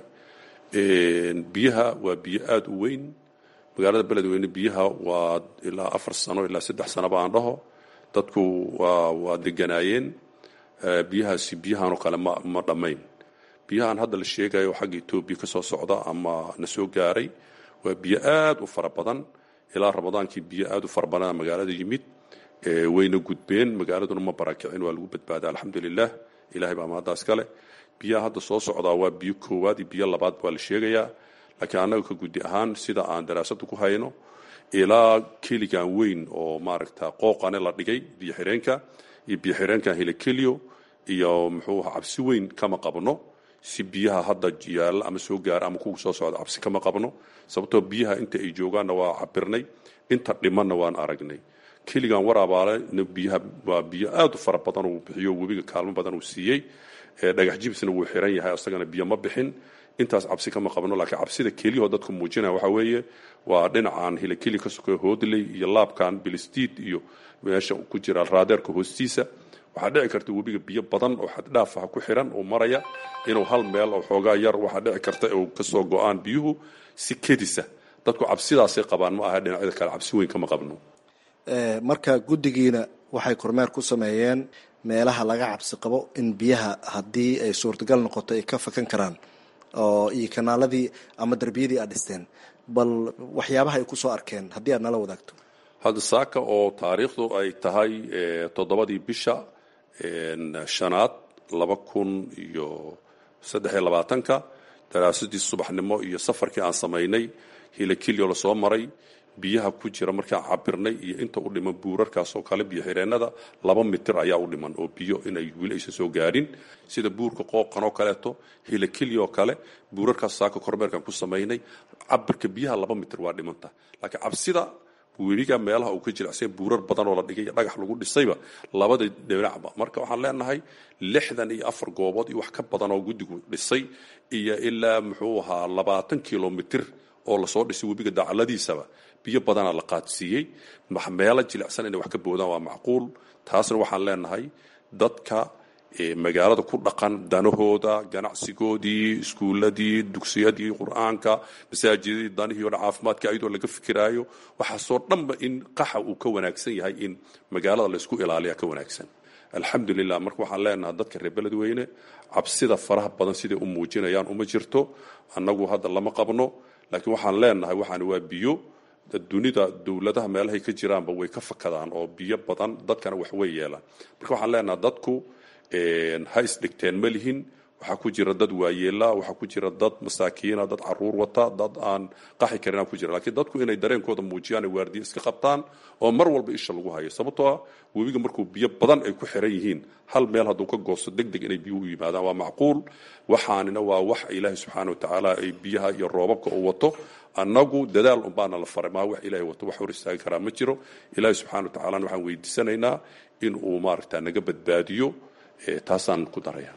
biyaha waa biyo aada u weyn magaalada beledweyne biyaha waa ilaa afar sano ilaa saddex sanoba aan dhaho dadku waa waa deganaayeen biyahaasi biyahanoo kale ma ma dhammayn biyahan hadda la sheegayo xagga etoobiya ka soo socda ama na soo gaaray waa biyo aad u fara badan ilaa ramadaankii biyo aad u fara badana magaalada yimid wayna gudbeen magaaladuna ma barakicin waa lagu badbaaday alxamdulilah ilahay baa mahaddaas kale biyaha hadda soo socdaa waa biyo koowaad iyo biyo labaad waa la sheegayaa laakiin annaga ka guddi ahaan sida aan daraasada ku hayno ilaa keligan weyn oo maaragta qooqane la dhigay biyo xireenka iyo biyo xireenkan helekelio iyo muxuu cabsi weyn kama qabno si biyaha hadda yaalla ama soo gaara ama kuwa soo socda cabsi kama qabno sababtoo biyaha inta ay joogaanna waa cabirnay inta dhimanna waan aragnay keligan waraabaalena biyaha waa biyo aad u fara badan uu bixiyo webiga kaalmo badan uu siiyey dhagax jibsna wuu xiran yahay isagana biyo ma bixin intaas cabsi kama qabno laakiin cabsida keliyahoo dadku muujinaya waxaa weeye waa dhinacan hilakeli ka sokeeyo hoodley iyo laabkan bilistiid iyo meesha ku jira raadeerka hoostiisa waxaa dhici karta webiga biyo badan oo xaddhaafaha ku xiran uu maraya inuu hal meel oo xoogaa yar waxaa dhici karta uu kasoo go-aan biyuhu si kedisa dadku cabsidaasay qabaan ma aha dhinacyada kale cabsi weyn kama qabno
marka guddigiina waxay kormeer ku sameeyeen meelaha laga cabsi qabo in biyaha haddii ay suurtagal noqoto ay ka fakan karaan oo iyo kanaaladii ama derbiyadii aad dhisteen bal waxyaabaha ay kusoo arkeen haddii aad nala wadaagto
hadda saaka oo taariikhdu ay tahay toddobadii bisha shanaad laba kun iyo saddex iyo labaatanka daraasadii subaxnimo iyo safarkii aan samaynay hilakilyo lasoo maray biyaha ku jira markaan cabirnay iyo inta u dhiman buurarkaas oo kale biyo xireennada laba mitir ayaa u dhiman oo biyo inay weli aysan soo gaadhin sida buurka qooqan oo kaleeto hilakilya oo kale buurarkaas saaka kormeerkan ku samaynay cabirka biyaha laba mitir waa dhimanta laakiin cabsida weliga meelaha uu ka jilacsay buurar badan oo la dhigay dhagax lagu dhisayba labada dhinacba marka waxaan leenahay lixdan iyo afar goobood iyo wax ka badan oo guddigu dhisay iyo ilaa muxuu ahaa labaatan kilomitir oo lasoo dhisay webiga dacaladiisaba biyo badanaa la qaadsiiyey meelo jilicsan inay wax ka boodaan waa macquul taasna waxaan leenahay dadka magaalada ku dhaqan danahooda ganacsigoodii iskuuladii dugsiyadii qur-aanka masaajidadii danihii o dhan caafimaadka ayadoo laga fikiraayo waxaasoo dhanba in qaxa uu ka wanaagsan yahay in magaalada laysku ilaaliya ka wanaagsan alxamdulilah marka waxaan leenahay dadka reer beledweyne cabsida faraha badan siday u muujinayaan uma jirto annagu hadda lama qabno laakiin waxaan leenahay waxaan waa biyo dunida dowladaha meelahay ka jiraanba way ka fakadaan oo biyo badan dadkana wax way yeelaan marka waxaan leenahay dadku ha isdhigteen ma lihin waxaa ku jira dad waayeela waxaa ku jira dad masaakiina dad caruur wata dad aan qaxi karinaa ku jira laakiin dadku inay dareenkooda muujiyaan waardiye iska qabtaan oo mar walba isha lagu hayo sababtoo ah webiga markuu biyo badan ay ku xiran yihiin hal meel hadduu ka goosto deg deg inay biyuhu u yimaadaan waa macquul waxaanina waa wax ilaahay subxaana wa tacaala ay biyaha iyo roobabka uu wato annagu dadaal unbaana la faray maa wax ilaahay wato wax hor istaagi karaa ma jiro ilaahay subxana wa tacalana waxaan weydiisanaynaa in uu maaragta naga badbaadiyo taasaan ku daraya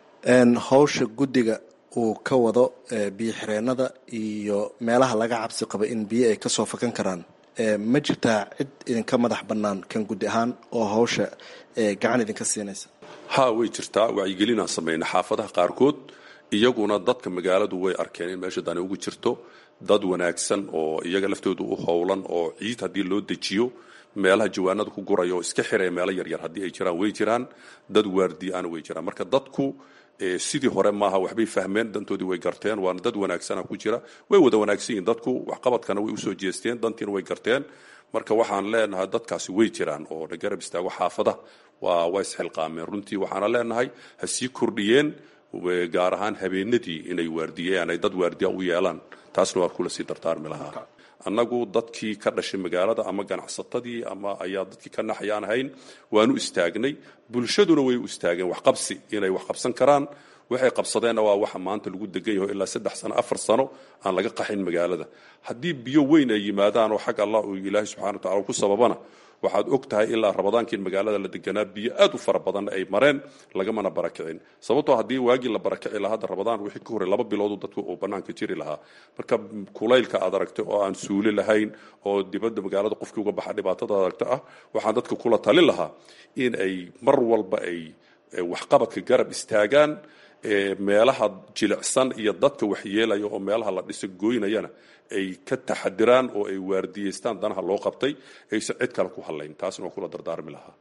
hawsha guddiga uu ka wado biyo xireenada iyo meelaha laga cabsi qaba in biyo ay kasoo fakan karaan ma jirtaa cid idinka madax bannaan kan guddi ahaan oo hawsha gacan idinka siinaysa
ha way jirtaa wacyigelinaan samayna xaafadaha qaarkood iyaguna dadka magaaladu way arkeen in meesha dani ugu jirto dad wanaagsan oo iyaga laftoodu u howlan oo ciid haddii loo dejiyo meelaha jawaanada ku guraya oo iska xiraya meelo yaryar haddii ay jiraan way jiraan dad waardiyaana way jiraan marka dadku sidii hore maaha waxbay fahmeen dantoodii way garteen waana dad wanaagsana ku jira way wada wanaagsan yihin dadku waxqabadkana way usoo jeesteen dantiina way garteen marka waxaan leenahay dadkaasi way jiraan oo na garab istaago xaafada waa waa isxilqaameen runtii waxaana leenahay ha sii kordhiyeen gaar ahaan habeenadii inay waardiyeen ay dad waardiya u yeelaan taasna waa kula sii dardaarmi lahaa annagu dadkii ka dhashay magaalada ama ganacsatadii ama ayaa dadkii ka naxayaan ahayn waanu istaagnay bulshaduna way u istaageen waxqabsi inay wax qabsan karaan waxay qabsadeenna waa waxa maanta lagu degan yaho ilaa saddex sano afar sano aan laga qaxin magaalada haddii biyo weyn ay yimaadaan oo xag allah uu ilaahay subxana wa tacala ku sababana waxaad og tahay ilaa rabadaankii in magaalada la deganaa biyo aad u fara badanna ay mareen lagamana barakicin sababtoo haddii waagii la barakici lahaa hadda rabadaan wixii ka horey laba biloodu dadku uu bannaanka jiri lahaa marka kulaylka aad aragtay oo aan suuli lahayn oo dibadda magaalada qofkii uga baxa dhibaatada aragta ah waxaan dadka kula talin lahaa in ay mar walba ay waxqabadka garab istaagaan meelaha jilicsan iyo dadka waxyeelaya oo meelaha la dhiso gooynayana ay ka taxadiraan oo ay waardiyeystaan danaha loo qabtay aysan cid kale ku hadlayn taasna waa kula dardaarmi lahaa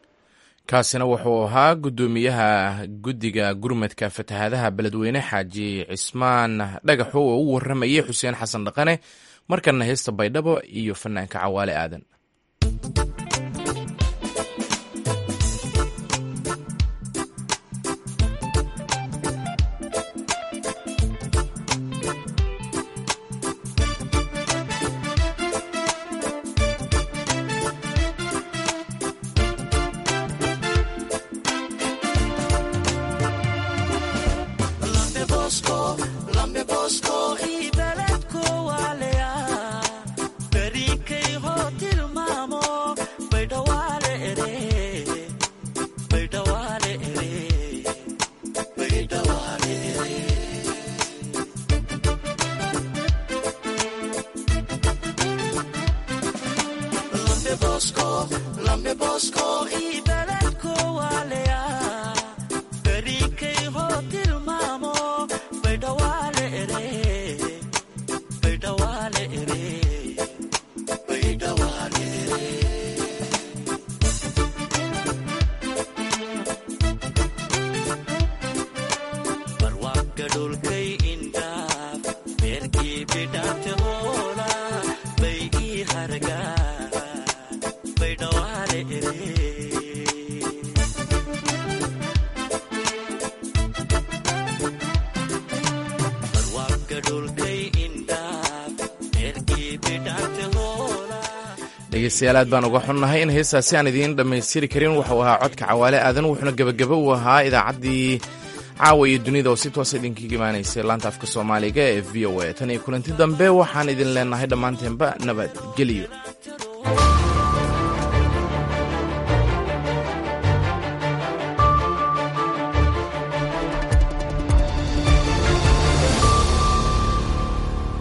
kaasina wuxuu ahaa guddoomiyaha guddiga gurmadka fatahaadaha beledweyne xaaji cismaan dhagaxo oo u warramayay xuseen xasan dhaqane markana heesta baydhabo iyo fanaanka cawaale aadan
dhulkay indhaaf eerkii bidhaante hoola
dhegeystayaal aad baan uga xunnahay in heestaasi aan idiin dhammaystiri karin wuxuu ahaa codka cawaale aadan wuxuuna gebagaba u ahaa idaacaddii caawa iyo dunida oo si toosa idinkaga imaanaysay laanta afka soomaaliga ee v o a tan iyo kulanti dambe waxaan idin leenahay dhammaanteenba nabadgelyo